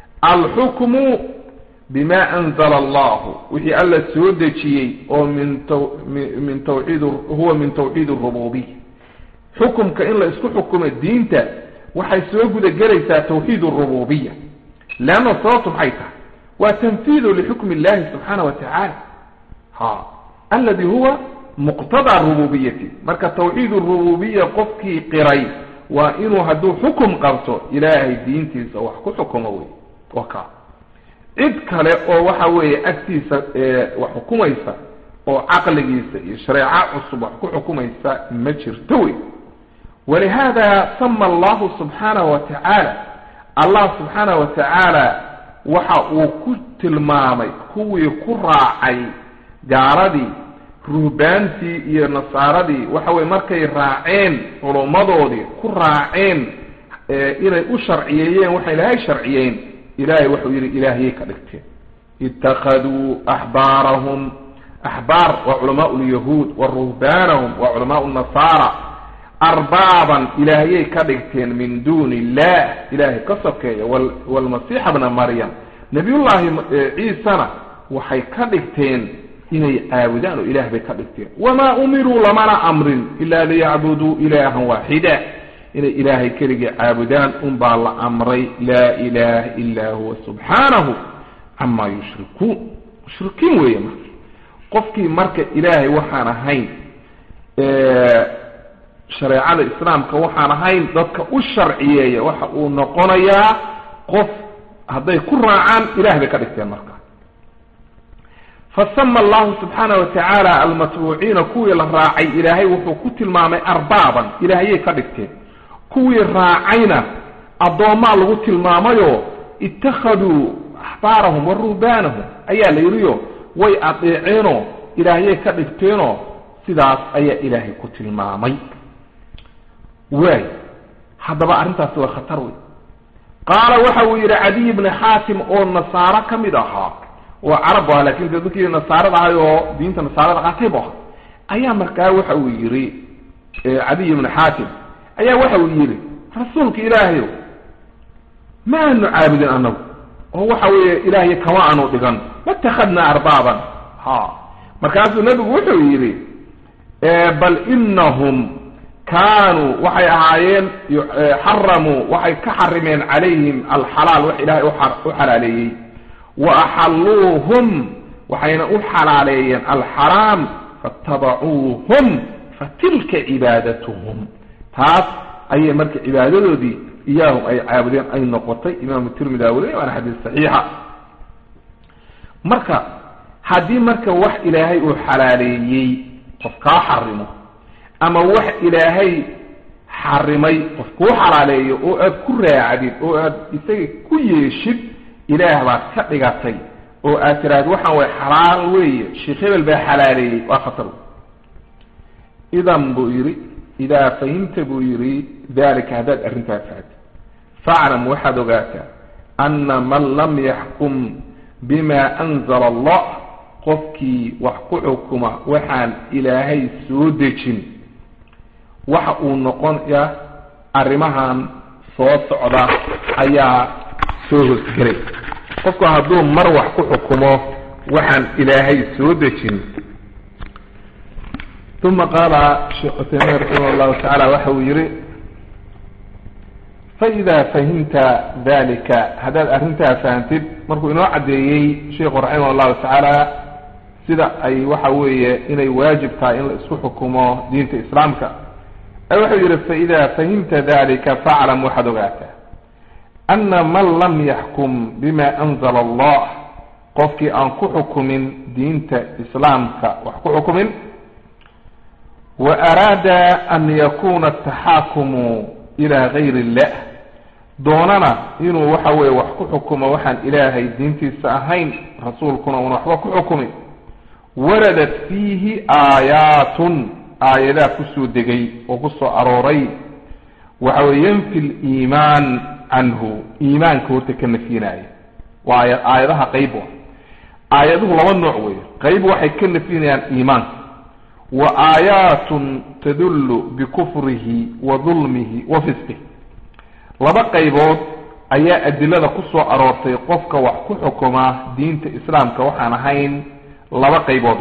A: alxukmu bima anzala allahu wixii alla soo dejiyey oo min min tawxiid huwa min tawxiid rububiya xukumka in la isku xukumo diinta waxay soo gudagelaysaa tawxiid rububiya leanna sababtu maxay tahay waa tanfiidu lixukmi illahi subxaana wa tacaala ha aladi huwa muqtadaa rububiyati marka tawxiid rububiya qofkii qiray waa inuu hadduu xukum qabto ilaahay diintiisa wax ku xukumo wey wa ka cid kale oo waxa weeye agtiisa wax xukumaysa oo caqligiisa iyo shareeco cusub wax ku xukumaysa ma jirto wey walihada sama allahu subxaanahu wa tacaala allah subxaanahu wa tacaala waxa uu ku tilmaamay kuwii ku raacay gaaladii ruhbaantii iyo nasaaradii waxa weye markay raaceen culummadoodii ku raaceen inay u sharciyeeyeen waxay ilaahay sharciyeyn ilahay wuxuu yidhi ilaahiyay ka dhigteen ittakhaduu axbaarahum axbaar waa culamaau lyahuud wa ruhbaanahum waa culamaau nasaara arbaaban ilaahiyay ka dhigteen min duuni illah ilaahay ka sokeeya waalmasiixa bna maryam nabiyullaahi ciisana waxay ka dhigteen inay caabudaan oo ilaah bay ka dhigteen wamaa umiruu lamana amrin ila liyacbuduu ilaahan waaxida inay ilaahay keligii caabudaan unbaa la amray laa ilaha ila huwa subxaanahu camaa yushrikuun mushrikiin weeye marka qofkii marka ilaahay waxaan ahayn shareecada islaamka waxaan ahayn dadka u sharciyeeya waxa uu noqonayaa qof hadday ku raacaan ilaah bay ka dhigteen marka fasama allahu subxaana wa tacaala almatbuuciina kuwii la raacay ilaahay wuxuu ku tilmaamay arbaaban ilaahayay ka dhigteen kuwii raacayna addoommaa lagu tilmaamayoo ittakhaduu axbaarahum wa ruhbaanahum ayaa la yidhiyo way adeeceenoo ilaahyay ka dhigteenoo sidaas ayaa ilaahay ku tilmaamay waay haddaba arrintaasi waa khatar wey qaala waxa uu yidhi cadiy bni xaatim oo nasaaro ka mid ahaa oo carab bu aha lakin de dadkii nasaarada ahay oo diinta nasaarada qaatay bu ahaa ayaa markaa waxa uu yidhi cadiy bni xaatim ayaa waxa uu yidhi rasuulka ilaahayow ma aanu caabudin anagu oo waxa weeye ilaahay kama aanu dhigan matakhadnaa arbaaban ha markaasuu nebigu wuxuu yidhi bal inahum kaanuu waxay ahaayeen xaramuu waxay ka xarimeen calayhim alxalaal wax ilaahay u xalaaleeyey wa axalluuhum waxayna u xalaaleeyeen alxaraam faatabacuuhum fatilka cibaadatuhum taas ayay marka cibaadadoodii iyaahum ay caabudeen ay noqotay imaamu tirmidi aa weliya waana xadiis saxiixa marka haddii marka wax ilaahay uu xalaaleeyey qof kaa xarimo ama wax ilaahay xarimay qof kuu xalaaleeyo oo aad ku raacdid oo aad isaga ku yeeshid ilaah baad ka dhigatay oo aad tiraahdo waxaan way xalaal weeye sheekh hebel baa xalaaleeyey waa khatar idan buu yidhi idaa fahimta buu yidhi dalika haddaad arrintaa fahatid faclam waxaad ogaataa ana man lam yaxkum bima anzala allah qofkii wax ku xukuma waxaan ilaahay soo dejin waxa uu noqonaya arrimahan soo socda ayaa soo hosgelay qofku hadduu mar wax ku xukumo waxaan ilaahay soo dejin uma qaala sheekh cuthaymiin raximah llahu tacaala waxa uu yihi faida fahimta dalika haddaad arrintaa fahamtid markuu inoo caddeeyey sheikhu raximah llahu tacaala sida ay waxa weeye inay waajib tahay in la isku xukumo diinta islaamka wuxuu yihi faida fahimta dalika faclam waxaad ogaataa ana man lam yaxkum bima anzala allah qofkii aan ku xukumin diinta islaamka wax ku xukumin wa araada an yakuna ataxaakumu ila gayr illah doonana inuu waxa weeye wax ku xukumo waxaan ilaahay diintiisa ahayn rasuulkuna una waxba ku xukumin waradat fiihi aayaatun aayadaa kusoo degay oo kusoo arooray waxa weye yanfi liimaan canhu iimaanka horta ka nafyinaya waa aayadaha qayb ah aayaduhu laba nooc wey qayb waxay ka nafyinayaan iimaanka wa aayaatun tadullu bikufrihi wa dulmihi wa fisqih laba qaybood ayaa adilada ku soo aroortay qofka wax ku xukuma diinta islaamka waxaan ahayn laba qaybood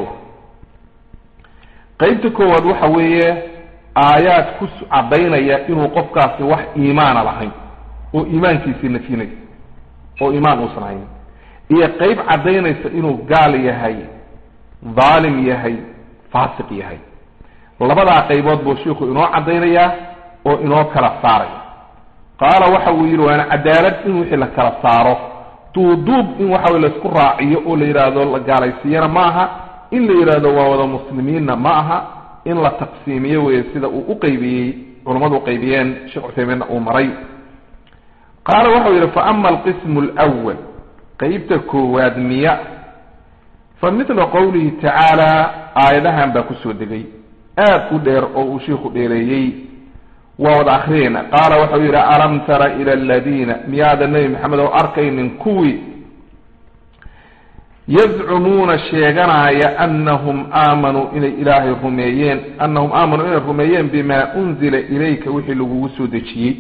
A: qaybta koowaad waxa weeye aayaad ku caddaynaya inuu qofkaasi wax iimaana lahayn oo iimaankiisii nafyinaysa oo iimaan uusan hayn iyo qayb caddaynaysa inuu gaal yahay dhaalim yahay faasiq yahay labadaa qaybood buu shiiku inoo caddaynayaa oo inoo kala saaraya qaala waxa uu yidhi waana cadaalad in wixii la kala saaro duuduub in waxa weye laisku raaciyo oo la yidhaahdo la gaalaysiiyana ma aha in la yidhaahdo waa wada muslimiinna ma aha in la taqsiimiyo weye sida uu uqaybiyey culammadu uqaybiyeen sheekh cuthaymiinna uu maray qaala waxau yidhi fa ama alqismu alwal qeybta koowaad miya fa mithla qowlihi tacaala aayadahan baa kusoo degay aad u dheer oo uu shiiku dheereeyey waa wada akriyayna qaala waxau yidhi alam tara ila aladiina miyaada nebi maxamed oo arkaynin kuwii yazcumuuna sheeganaya anahum aamanuu inay ilaahay rumeeyeen anahum aamanuu inay rumeeyeen bimaa unzila ilayka wixii lagugu soo dejiyey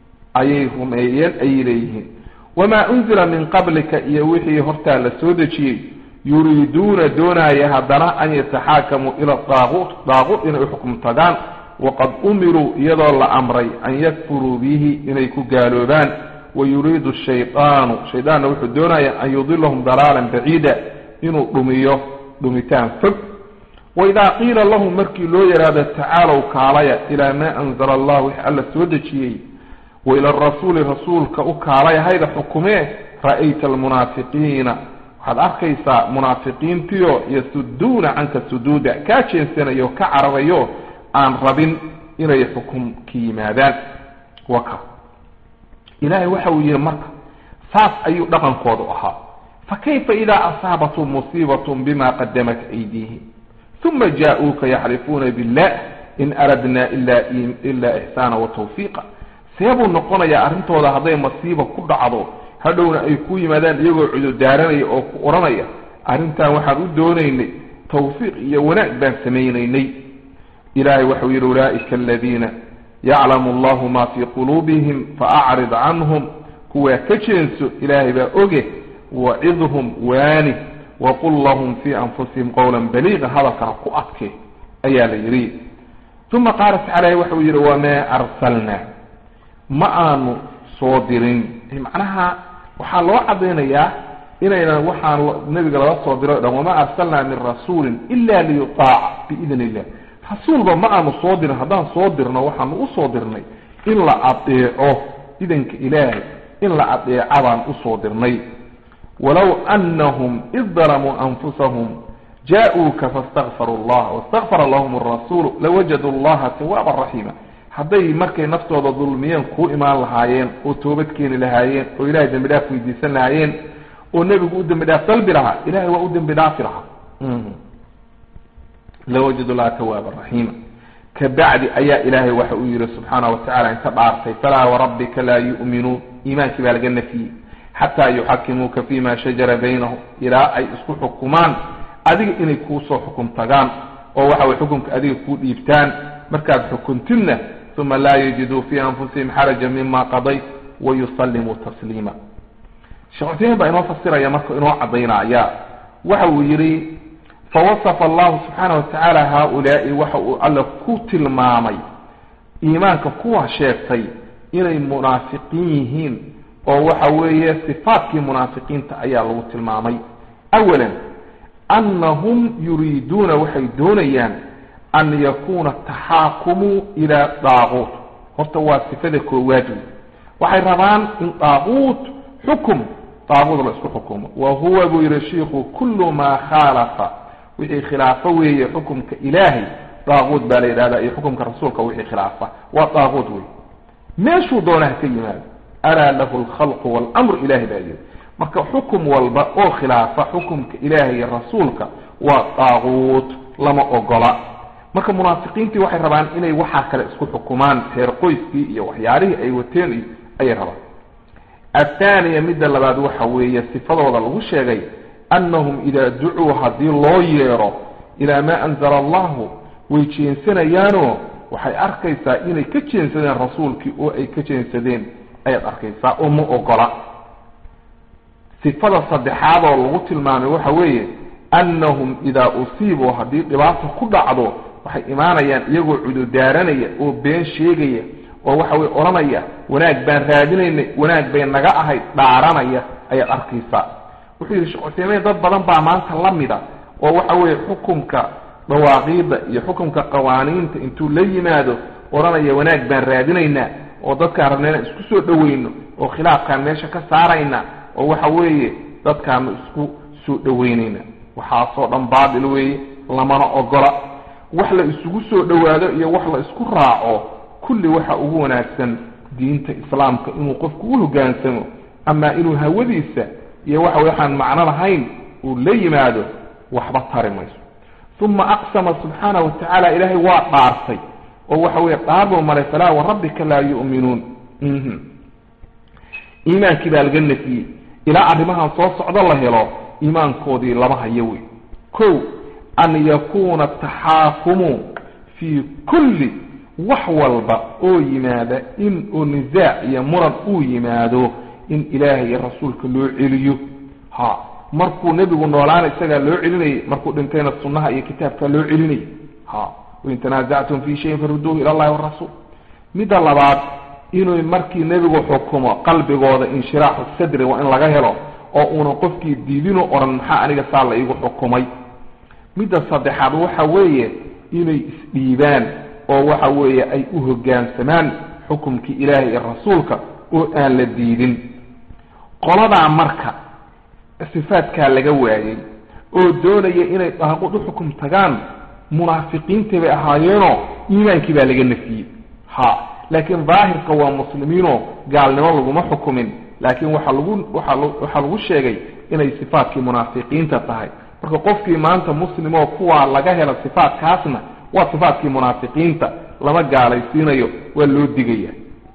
A: ayay rumeeyeen ayay leeyihiin wamaa unzila min qablika iyo wixii hortaa la soo dejiyey yuriiduuna doonaya haddana an yataxaakamuu ila daaquut daaquut inay uxukm tagaan waqad umiruu iyadoo la amray an yakfuruu bihi inay ku gaaloobaan wayuriidu shaydaanu shaydaanna wuxuu doonaya an yudilahum dalaalan baciida inuu dhumiyo dhumitaan fog waidaa qiila lahum markii loo yidhaahdo tacaalow kaalaya ilaa maa anzala allah wix alla soo dejiyey wa ila arasuuli rasuulka u kaalaya hayda xukumee ra'ayta almunaafiqiina waxaad arkaysaa munaafiqiintiyo yasuduuna canka suduuda kaa jeensanayo ka cararayo aan rabin inay xukumka yimaadaan waka ilaahay waxa uu yihi marka saas ayuu dhaqankoodu ahaa fakayfa idaa asaabatum musiibatun bima qadamat aydiihim uma jaa-uuka yaxlifuuna billah in aradna ila ixsaana watawfiiqa seebuu noqonayaa arrintooda hadday masiiba ku dhacdo hadhowna ay ku yimaadaan iyagoo cudurdaaranaya oo ku odhanaya arrintan waxaan u doonaynay tawfiiq iyo wanaag baan samaynaynay ilahay waxau yidhi ulaaika aladiina yaclamu allahu ma fii quluubihim faacrid canhum kuwaa ka jeenso ilaahay baa oge wacidhum waani waqul lahum fii anfusihim qowla baliiqa hadalkaa ku adke ayaa la yidhi uma qaala tacaala waxau yidhi wamaa arsalnaa ma aanu soo dirin macnaha waxaa loo cadaynayaa inaynan waxaan nebiga laga soo diro o dhan wamaa arsalnaa min rasuulin ila liyutaaca biidn illah rasuulba ma aanu soo dirin haddaan soo dirno waxaanu usoo dirnay in la adeeco idanka ilaahay in la adeeca baan usoo dirnay walow anahum id dalamuu anfusahum jaa-uuka fastakfaruu allah wastakfara lahum arasuulu lawajaduu allaha tawaaban raxiima hadday markay naftooda dulmiyeen kuu imaan lahaayeen oo toobad keeni lahaayeen oo ilahay dembi dhaaf weydiisan lahaayeen oo nebigu u dembi dhaaf dalbi lahaa ilahay waa u dembi dhaafi lahaa lawajadu laha tawaaban raxiima kabacdi ayaa ilaahay waxa uu yihi subxaana watacala inka dhaartay falaa warabbika laa yu'minuun iimaankii baa laga nafiyey xataa yuxakimuuka fima shajara baynahum ilaa ay isku xukumaan adiga inay kuusoo xukum tagaan oo waxa way xukumka adiga kuu dhiibtaan markaad xukuntidna uma laa yajiduu fii anfusihim xaraja mima qadayt wayusallimuu tasliima sheekh cuthaymin baa inoo fasiraya marka inoo cadaynaya waxa uu yihi fawasafa allahu subxaana watacaala haaulaai waxa uu alla ku tilmaamay iimaanka kuwa sheegtay inay munaafiqiin yihiin oo waxa weeye sifaatkii munaafiqiinta ayaa lagu tilmaamay awalan annahum yuriiduuna waxay doonayaan an yakuuna taxaakumuu ilaa daaquut horta waa sifada koowaad wey waxay rabaan in daaquut xukum daaquut la isku xukumo wa huwa buu yihi shiiku kullu maa khaalafa wixii khilaafo weeye xukumka ilaahay daaquut baa la yidhahda iyo xukumka rasuulka wixii khilaafa waa daaquut wey meeshuu doonaha ka yimaado alaa lahu alkhalqu waalamru ilahay baa yidhi marka xukum walba oo khilaafa xukumka ilaahay iyo rasuulka waa daaquut lama ogola marka munaafiqiintii waxay rabaan inay waxaa kale isku xukumaan reer qoyskii iyo waxyaalihii ay wateen iyo ayay rabaan athaaniya midda labaad waxa weeye sifadooda lagu sheegay annahum idaa ducuu haddii loo yeero ilaa maa anzala allahu way jeensanayaanoo waxay arkaysaa inay ka jeensadeen rasuulkii oo ay ka jeensadeen ayaad arkaysaa oo ma ogola sifada saddexaadoo lagu tilmaamay waxa weeye annahum idaa usiibuu haddii dhibaata ku dhacdo waxay imaanayaan iyagoo cudurdaaranaya oo been sheegaya oo waxa weye odhanaya wanaag baan raadinaynay wanaag bay naga ahayd dhaaranaya ayaad arkaysaa wuxuu yidhi sheekh cutheymeyn dad badan baa maanta la mida oo waxa weeye xukumka dhawaaqiida iyo xukumka qawaaniinta intuu la yimaado odhanaya wanaag baan raadinaynaa oo dadkaan rabna inaan isku soo dhaweyno oo khilaafkaan meesha ka saarayna oo waxa weeye dadkaanu isku soo dhaweynayna waxaasoo dhan baatil weeye lamana ogola wax la isugu soo dhowaado iyo wax la isku raaco kulli waxa ugu wanaagsan diinta islaamka inuu qofku u hoggaansamo ama inuu hawadiisa iyo waxa waxaan macno lahayn uu la yimaado waxba tari mayso uma aqsama subxaanahu watacaala ilaahay waa dhaartay oo waxa weeye dhaar buu maray falaa warabbika laa yu'minuun iimaankii baa laga nafiyey ilaa arrimahan soo socdo la helo iimaankoodii lama hayo wey ko an yakuuna taxaakumu fii kulli wax walba oo yimaada in oo nisaac iyo muran uu yimaado in ilaahay iyo rasuulka loo celiyo ha markuu nebigu noolaana isagaa loo celinayay markuu dhintayna sunnaha iyo kitaabkaa loo celinayay ha wain tanaasactum fii shayin faruduuhu ila allahi warasuul midda labaad inuu markii nebigu xukumo qalbigooda inshiraaxu sadri waa in laga helo oo uunan qofkii diidinu odhan maxaa aniga saa la iigu xukumay midda saddexaad waxa weeye inay isdhiibaan oo waxa weeye ay u hoggaansamaan xukumkii ilaahay iyo rasuulka oo aan la diidin qoladaa marka sifaadkaa laga waayey oo doonaya inay daaqud u xukum tagaan munaafiqiintii bay ahaayeenoo iimaankii baa laga nafiyey ha laakiin daahirka waa muslimiinoo gaalnimo laguma xukumin laakiin waxaa lagu waaa waxaa lagu sheegay inay sifaadkii munaafiqiinta tahay marka qofkii maanta muslimoo kuwaa laga helo sifaadkaasna waa sifaadkii munaafiqiinta lama gaalaysiinayo waa loo digaya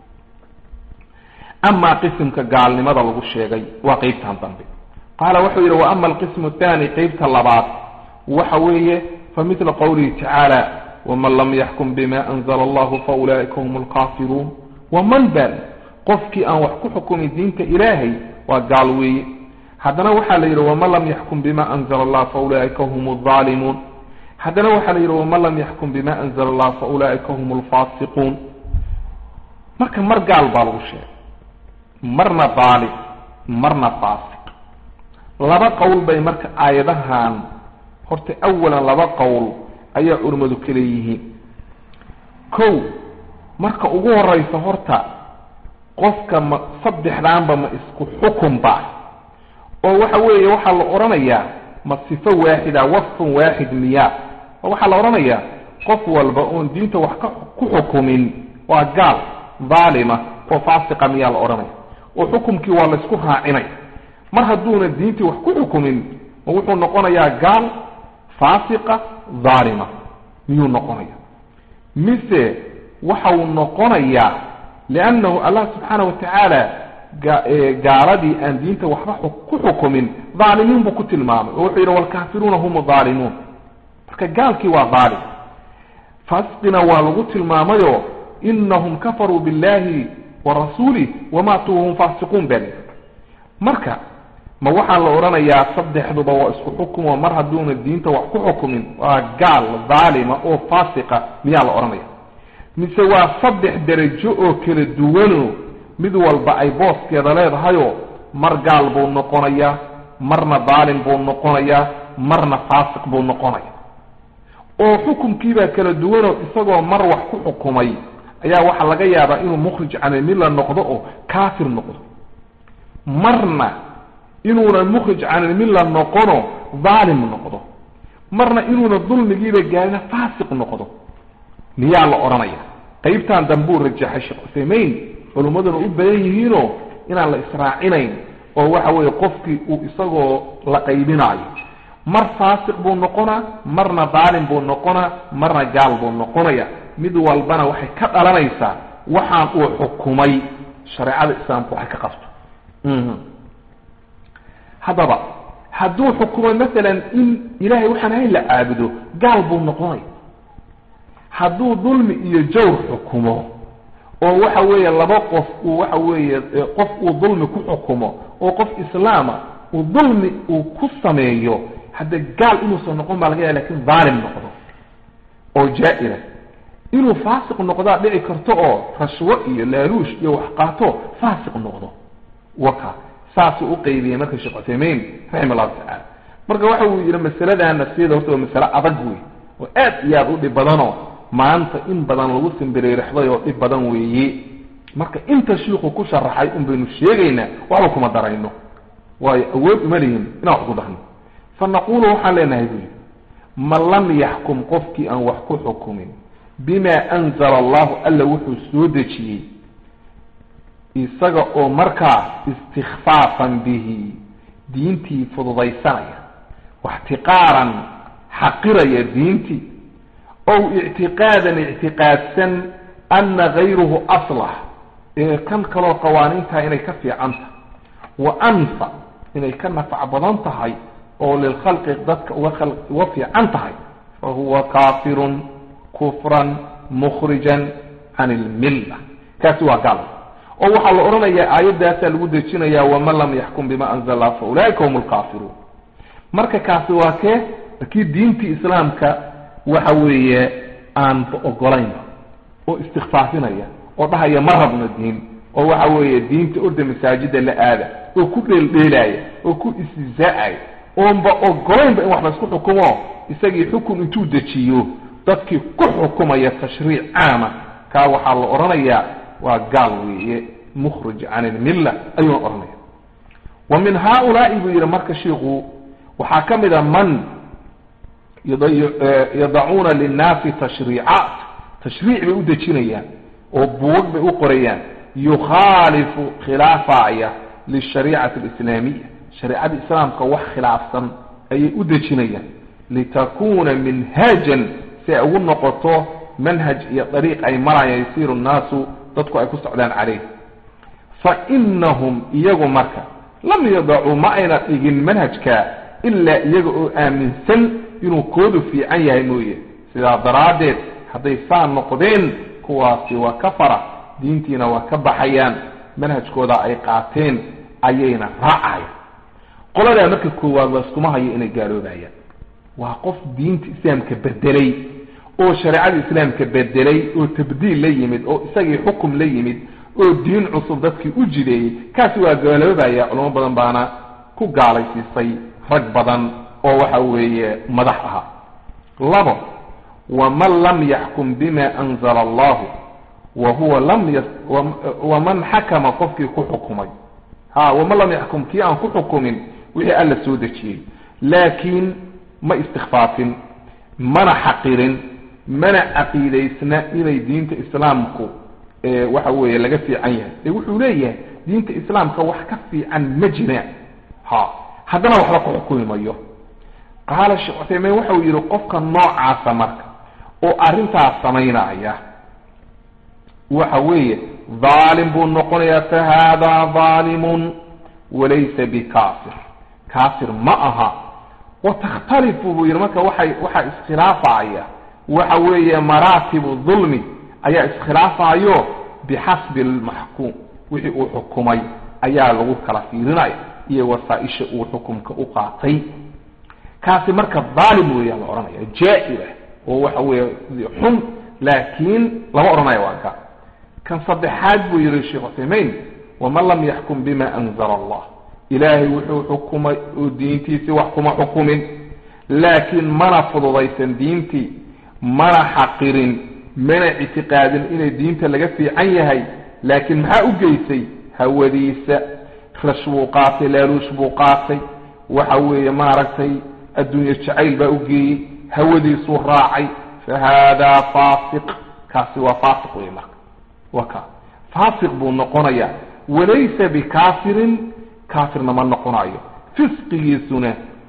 A: amaa qisimka gaalnimada lagu sheegay waa qeybtan dambe qaala wuxuu yidhi wa ama alqismu athani qeybta labaad waxa weeye fa midla qowlihi tacaala waman lam yaxkum bima anzala allahu fa ulaa'ika hum alkaafiruun waman bal qofkii aan wax ku xukumin diinta ilaahay waa gaal weeye haddana waxaa la yidhi waman lam yaxkum bima anzala allah fa ulaa'ika hum aldaalimuun haddana waxaa la yidhi waman lam yaxkum bima anzala allah fa ulaa'ika hum alfaasiquun marka mar gaal baa lagu sheegay marna daalim marna faasiq laba qowl bay marka aayadahan horta awalan laba qowl ayaa culimmadu ka leeyihiin kow marka ugu horeysa horta qofka ma saddexdaanba ma isku xukunba oo waxa weeye waxaa la odhanayaa ma sifo waaxida wasfun waaxid miya oo waxaa la odhanayaa qof walba oon diinta wax ka ku xukumin waa gaal dhaalima oo faasiqa miyaa la odhanaya oo xukumkii waa la isku raacinaya mar hadduuna diintii wax ku xukumin ma wuxuu noqonayaa gaal faasiqa dhaalima miyuu noqonaya mise waxau noqonayaa liannahu allah subxaana watacaala gaaladii aan diinta waxba ku xukumin dhaalimiin buu ku tilmaamay oo wuxuu yidhi walkaafiruuna hum dhaalimuun marka gaalkii waa dhaalim faasiqina waa lagu tilmaamayoo inahum kafaruu billahi wa rasuulih wamaatuu wahum faasiquun bali marka ma waxaa la odhanayaa saddexduba waa isku xukumo mar hadduuna diinta wax ku xukumin waa gaal dhaalima oo faasiqa miyaa la odhanaya mise waa saddex derajo oo kala duwano mid walba ay booskeeda leedahayoo mar gaal buu noqonayaa marna daalim buu noqonayaa marna faasiq buu noqonaya oo xukumkiibaa kala duwanoo isagoo mar wax ku xukumay ayaa waxaa laga yaabaa inuu mukhrij canilmilla noqdo oo kaafir noqdo marna inuuna mukhrij canilmilla noqono dhaalim noqdo marna inuuna dulmigiiba gaarina faasiq noqdo miyaa la odhanaya qaybtan dambuu rajaxay sheekh cuthaymeyn culummaduna u badan yihiinoo inaan la israacinayn oo waxa weeye qofkii uu isagoo la qaybinaayo mar faasiq buu noqonaa marna daalim buu noqonaa marna gaal buu noqonaya mid walbana waxay ka dhalanaysaa waxaan uu xukumay shareecada islaamku waxay ka qabto haddaba hadduu xukumo masalan in ilahay waxaan ahayn la caabudo gaal buu noqonaya hadduu dulmi iyo jawr xukumo oo waxa weeye laba qof uu waxa weeye qof uu dulmi ku xukumo oo qof islaama uu dulmi uu ku sameeyo hadde gaal inuusan noqon baa laga yaha lakin dhaalim noqdo oo jaa-ira inuu faasiq noqdaa dhici karto oo rashwo iyo laaluush iyo wax qaato faasiq noqdo waka saasuu uqaybiyey marka sheekh cuthaymein raxima allahu tacala marka waxa uu yihi masaladana sida horta waa masale adag wey oo aad iyo aada u dhib badanoo maanta in badan lagu simbireerixday oo dhib badan weeye marka inta shiiku ku sharaxay un baynu sheegaynaa waxba kuma darayno waayo awood uma lihin inaan wax ku darno fa naqulu waxaan leenahay buu yidhi man lam yaxkum qofkii aan wax ku xukumin bima anzala allahu alla wuxuu soo dejiyey isaga oo markaa istikfaafan bihi diintii fududaysanaya waxtiqaaran xaqiraya diintii ow ictiqaadan ictiqaadsan ana gayruhu aslax ee kan kaloo qawaaniintaha inay ka fiican tahay wa anfa inay ka nafac badan tahay oo lilkhalqi dadka uga uga fiican tahay fa huwa kaafirun kufran mukhrijan can ilmilla kaasi waa gaal oo waxaa la odhanayaa aayaddaasaa lagu dejinayaa waman lam yaxkum bima anzala lah fa ulaa'ika hum lkaafiruun marka kaasi waa kee kii diintii islaamka waxa weeye aan ogolaynba oo istikfaafinaya oo dhahaya ma rabno diin oo waxa weeye diinta orda masaajida la aada oo ku dheeldheelaaya oo ku istihzaa'aya oonba ogolaynba in wax la isku xukumo isagii xukun intuu dejiyo dadkii ku xukumaya tashriic caama kaa waxaa la odhanayaa waa gaal weeye mukhrij can ilmilla ayuuna odhanaya wa min haaulaai buu yidhi marka shiiku waxaa ka mid a man yadacuuna linnaasi tashriicaat tashriic bay u dejinayaan oo buwag bay u qorayaan yukhaalifu khilaafaya lishariicati alislaamiya shareicada islaamka wax khilaafsan ayay u dejinayaan litakuna minhaajan si ay ugu noqoto manhaj iyo dariiq ay marayaan yasiiru nnaasu dadku ay ku socdaan caleyh fa inahum iyagu marka lam yadacuu ma ayna dhigin manhajka ilaa iyaga oo aaminsan inuu koodu fiican yahay mooye sidaa daraaddeed hadday saa noqdeen kuwaasi waa ka fara diintiina waa ka baxayaan manhajkooda ay qaateen ayayna raacayaan qoladaa marka koowaad la iskuma hayo inay gaaloobayaan waa qof diinta islaamka bedelay oo shareecada islaamka bedelay oo tabdiil la yimid oo isagii xukum la yimid oo diin cusub dadkii u jideeyey kaasi waa gaaloobaya culamo badan baana ku gaalaysiisay rag badan oo waxa weeye madax ahaa labo waman lam yaxkum bima anzala allahu wa huwa lam y waman xakama qofkii ku xukumay ha waman lam yaxkum kii aan ku xukumin wixii alla soo dejiyey laakiin ma istikfaafin mana xaqirin mana caqiidaysna inay diinta islaamku waxa weeye laga fiican yahay ee wuxuu leeyahay diinta islaamka wax ka fiican ma jiraan ha haddana waxba ku xukumi mayo qaala sheekh cuthaymiin waxa uu yidhi qofka noocaasa marka oo arrintaas samaynaya waxa weeye dhaalim buu noqonayaa fa haadaa dhaalimun walaysa bikaafir kaafir ma aha watakhtalifu buu yidhi marka waxay waxaa iskhilaafaya waxa weeye maraatibu dulmi ayaa iskhilaafayo bixasbi almaxkuum wixii uu xukumay ayaa lagu kala fiirinaya iyo wasaaisha uu xukumka u qaatay kaasi marka dhaalim weeyaa la odhanaya jaa-ira oo waxa weeye xun laakiin lama odhanaya waa ka kan saddexaad buu yihi sheekh cuthaymein waman lam yaxkum bima anzala allah ilaahay wuxuu xukumay oo diintiisii wax kuma xukumin laakiin mana fududaysan diintii mana xaqirin mana ictiqaadin inay diinta laga fiican yahay laakiin maxaa u geysay hawadiisa rash buu qaatay laaluush buu qaatay waxa weeye maaragtay adduunye jacayl baa u geeyey hawadiisuu raacay fa haadaa faasiq kaasi waa faasiq wey marka waa ka faasiq buu noqonayaa walaysa bikaafirin kaafirna ma noqonayo fisqigiisuna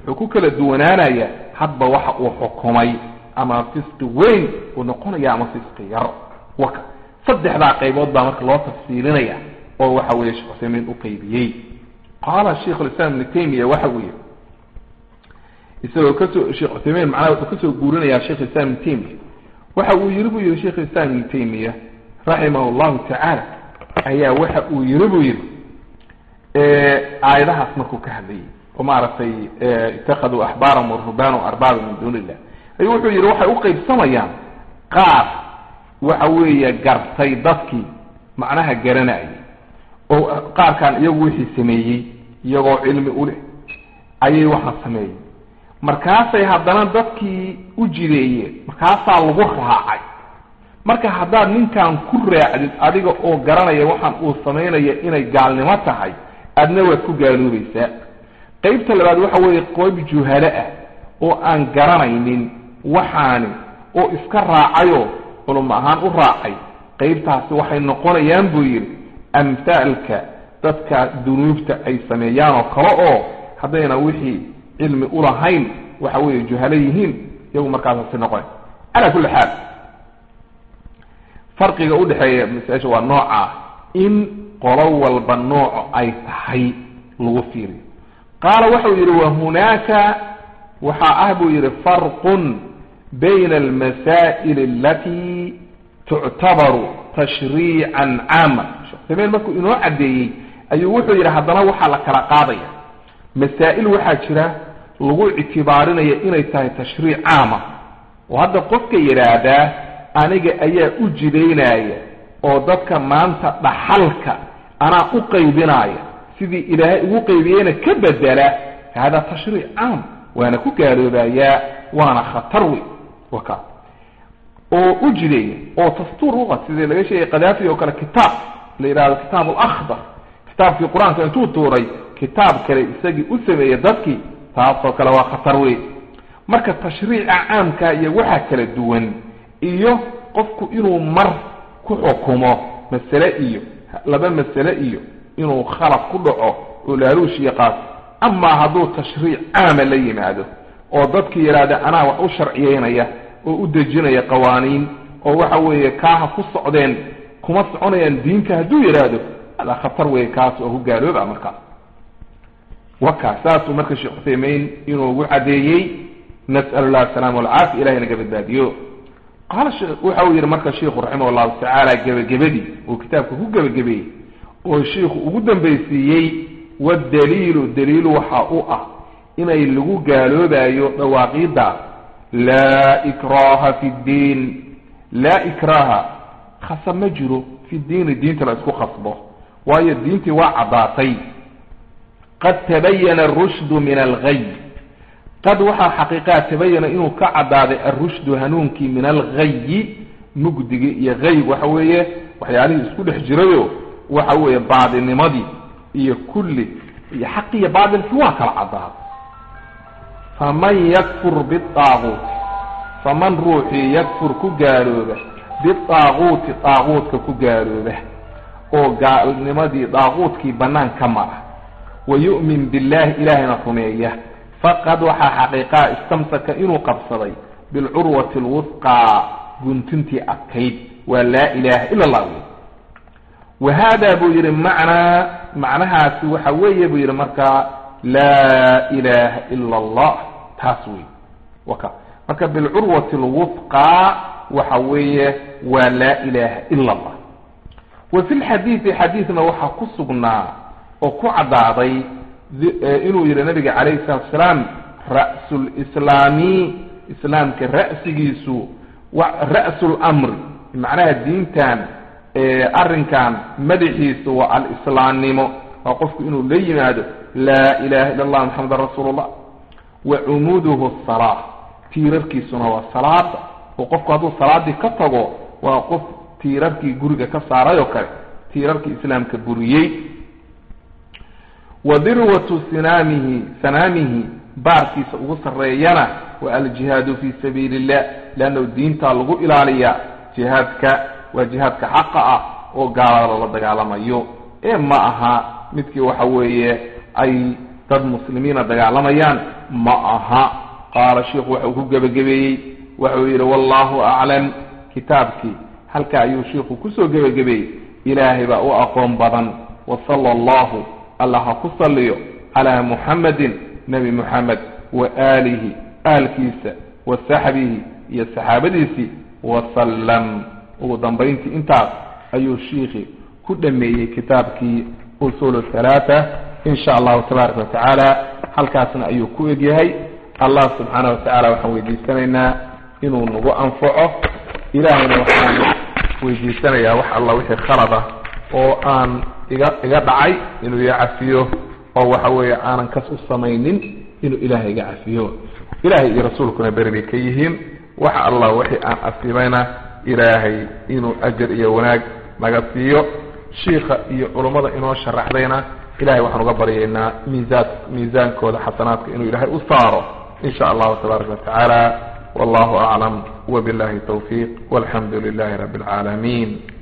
A: wuxuu ku kala duwanaanaya hadba waxa uu xukumay ama fisqi weyn uu noqonaya ama fisqi yar waka saddexdaa qaybood baa marka loo tafsiilinaya oo waxa weeye sheekh cuthaymiin u qaybiyey qaala sheikh lislaam ibnu taymiya waxa uu yihi isagoo kasoo sheekh cuthaymiin macnaha wuxuu kasoo guurinayaa sheikh islam ibnu taymiya waxa uu yiri buu yihi sheikh islam ibnu taymiya raximah llahu tacaala ayaa waxa uu yiri buu yihi aayadahaas markuu ka hadlayay oo maaragtay itakaduu axbaaran waruhbaana arbaaba min duuni illah ayuu wuxuu yihi waxay uqaybsamayaan qaar waxa weeye gartay dadkii macnaha garanayay oo qaarkan iyagu wixii sameeyey iyagoo cilmi u leh ayay waxa sameeyey markaasay haddana dadkii u jideeyeen markaasaa lagu raacay marka haddaad ninkan ku raacdid adiga oo garanaya waxaan uu samaynaya inay gaalnimo tahay adna waad ku gaaloobaysaa qaybta labaad waxa weeye qoob juhalo ah oo aan garanaynin waxaani oo iska raacayoo culum ahaan u raacay qaybtaasi waxay noqonayaan buu yidhi amhaalka dadka dunuubta ay sameeyaan oo kale oo haddayna wixii cilmi ulahayn waxa weeye juhalo yihiin iyagu markaasasi noqonay calaa kulli xaal farqiga udhexeeya masaa-isha waa nooca in qolo walba nooco ay tahay lagu fiiriyo qaala waxau yidhi wahunaaka waxaa ah buu yidhi farqun bayna almasaa'il alati tuctabaru tashriican caama sheekh uthaymiin markuu inoo caddeeyey ayuu wuxuu yidhi haddana waxaa la kala qaadaya masaa'il waxaa jira lagu ictibaarinaya inay tahay tashriic caama oo hadda qofka yidhaahdaa aniga ayaa u jidaynaya oo dadka maanta dhaxalka anaa u qaybinaya sidii ilaahay ugu qaybiyeyna ka bedela hada tashriic caam waana ku gaaloobayaa waana khatar wey waka oo u jideeya oo dastuur uqa sidii laga sheegay kadaafi oo kale kitaab la yidhahdo kitaab alakhdar kitaabkii qur-aanka intuu tuuray kitaab kale isagii u sameeyey dadkii taasoo kale waa khatar wey marka tashriica caamka iyo waxaa kala duwan iyo qofku inuu mar ku xukumo masale iyo laba masale iyo inuu khalaf ku dhaco oo laaluush iyo qaas amaa hadduu tashriic caama la yimaado oo dadkii yidhaahda anaa wax u sharciyeynaya oo u dejinaya qawaaniin oo waxa weeye kaaha ku socdeen kuma soconayaan diinta hadduu yidhaahdo adaa khatar weeye kaas oo ku gaalooba markaas waka saasuu marka sheekh cuthaymiin inuu ugu caddeeyey nas'al llah asalaama walcaafiya ilahay naga badbaadiyo qaala waxa uu yidhi marka sheikhu raximah llahu tacaala gebagabadii uu kitaabka ku gebagabeeyey oo shiikhu ugu dambaysiiyey wadaliilu daliilu waxa u ah inay lagu gaaloobayo dhawaaqiidda laa ikraha fi ddiin laa ikraha khasab ma jiro fi diini diinta la isku khasbo waayo diintii waa caddaatay qad tabayana arushdu min algay qad waxaa xaqiiqaa tabayana inuu ka caddaaday alrushdu hanuunkii min alghayi mugdigi iyo hayg waxa weeye waxyaalihii isku dhex jirayo waxa weeye baadinimadii iyo kulli iyo xaqi iyo baadilkii waa kala caddaaday faman yakfur bitaaguuti faman ruuxii yakfur ku gaalooba bitaaguuti daaguudka ku gaalooba oo gaalnimadii daaguudkii bannaan ka mara wa yu'min billahi ilaahayna rumeeya faqad waxaa xaqiiqaa istamsaka inuu qabsaday bilcurwati alwusqaa guntintii adkayd waa laa ilaaha ila allah wey wa hada buu yidhi macnaa macnahaasi waxa weeye buu yidhi markaa laa ilaha ila allah taas wey waka marka bilcurwati alwusqaa waxa weeye waa laa ilaha ila allah wa fi lxadiidi xadiidna waxaa ku sugnaa oo ku caddaaday inuu yidhi nabiga calayhi salatu asalaam ra'su lislaami islaamka ra'sigiisu ra'su lamri macnaha diintan arrinkan madaxiisu waa alislaamnimo waa qofku inuu la yimaado laa ilaha illa allah maxamedan rasuulu llah wa cumuuduhu salaa tiirarkiisuna waa salaada oo qofku hadduu salaadii ka tago waa qof tiirarkii guriga ka saaray oo kale tiirarkii islaamka buriyey wa dirwatu sinaamihi sanaamihi baarkiisa ugu sarreeyana waa aljihaadu fi sabiili illah leannahu diintaa lagu ilaaliyaa jihaadka waa jihaadka xaqa ah oo gaalada lala dagaalamayo ee ma aha midkii waxa weeye ay dad muslimiina dagaalamayaan ma aha qaala sheikhu waxau ku gebagabeeyey waxau yidhi wallahu aclam kitaabkii halka ayuu shiikhu kusoo gebagabeeyey ilaahay baa u aqoon badan wasala allahu alla ha ku salliyo calaa muxamadin nebi muxamed wa aalihi aalkiisa wa saxbihi iyo saxaabadiisii wasallam ugu dambayntii intaas ayuu shiikhi ku dhameeyey kitaabkii usul halaata in sha allahu tabaaraka watacaala halkaasna ayuu ku egyahay allah subxaana watacaala waxaan weydiisanaynaa inuu nagu anfaco ilaahayna waxaan weydiisanayaa wax alla wixii khalad ah oo aan iga iga dhacay inuu iga cafiyo oo waxa weeye aanan kas u samaynin inuu ilaahay iga cafiyo ilahay iyo rasuulkuna beri bay ka yihiin wax alla wixii aan asibayna ilaahay inuu ajar iyo wanaag naga siiyo shiika iyo culummada inoo sharaxdayna ilahay waxaan uga baryaynaa miisaan miisaankooda xasanaadka inuu ilaahay u saaro in sha allahu tabaaraka watacaala wallahu aclam wabillahi tawfiiq walxamdu lilahi rabbi alcaalamiin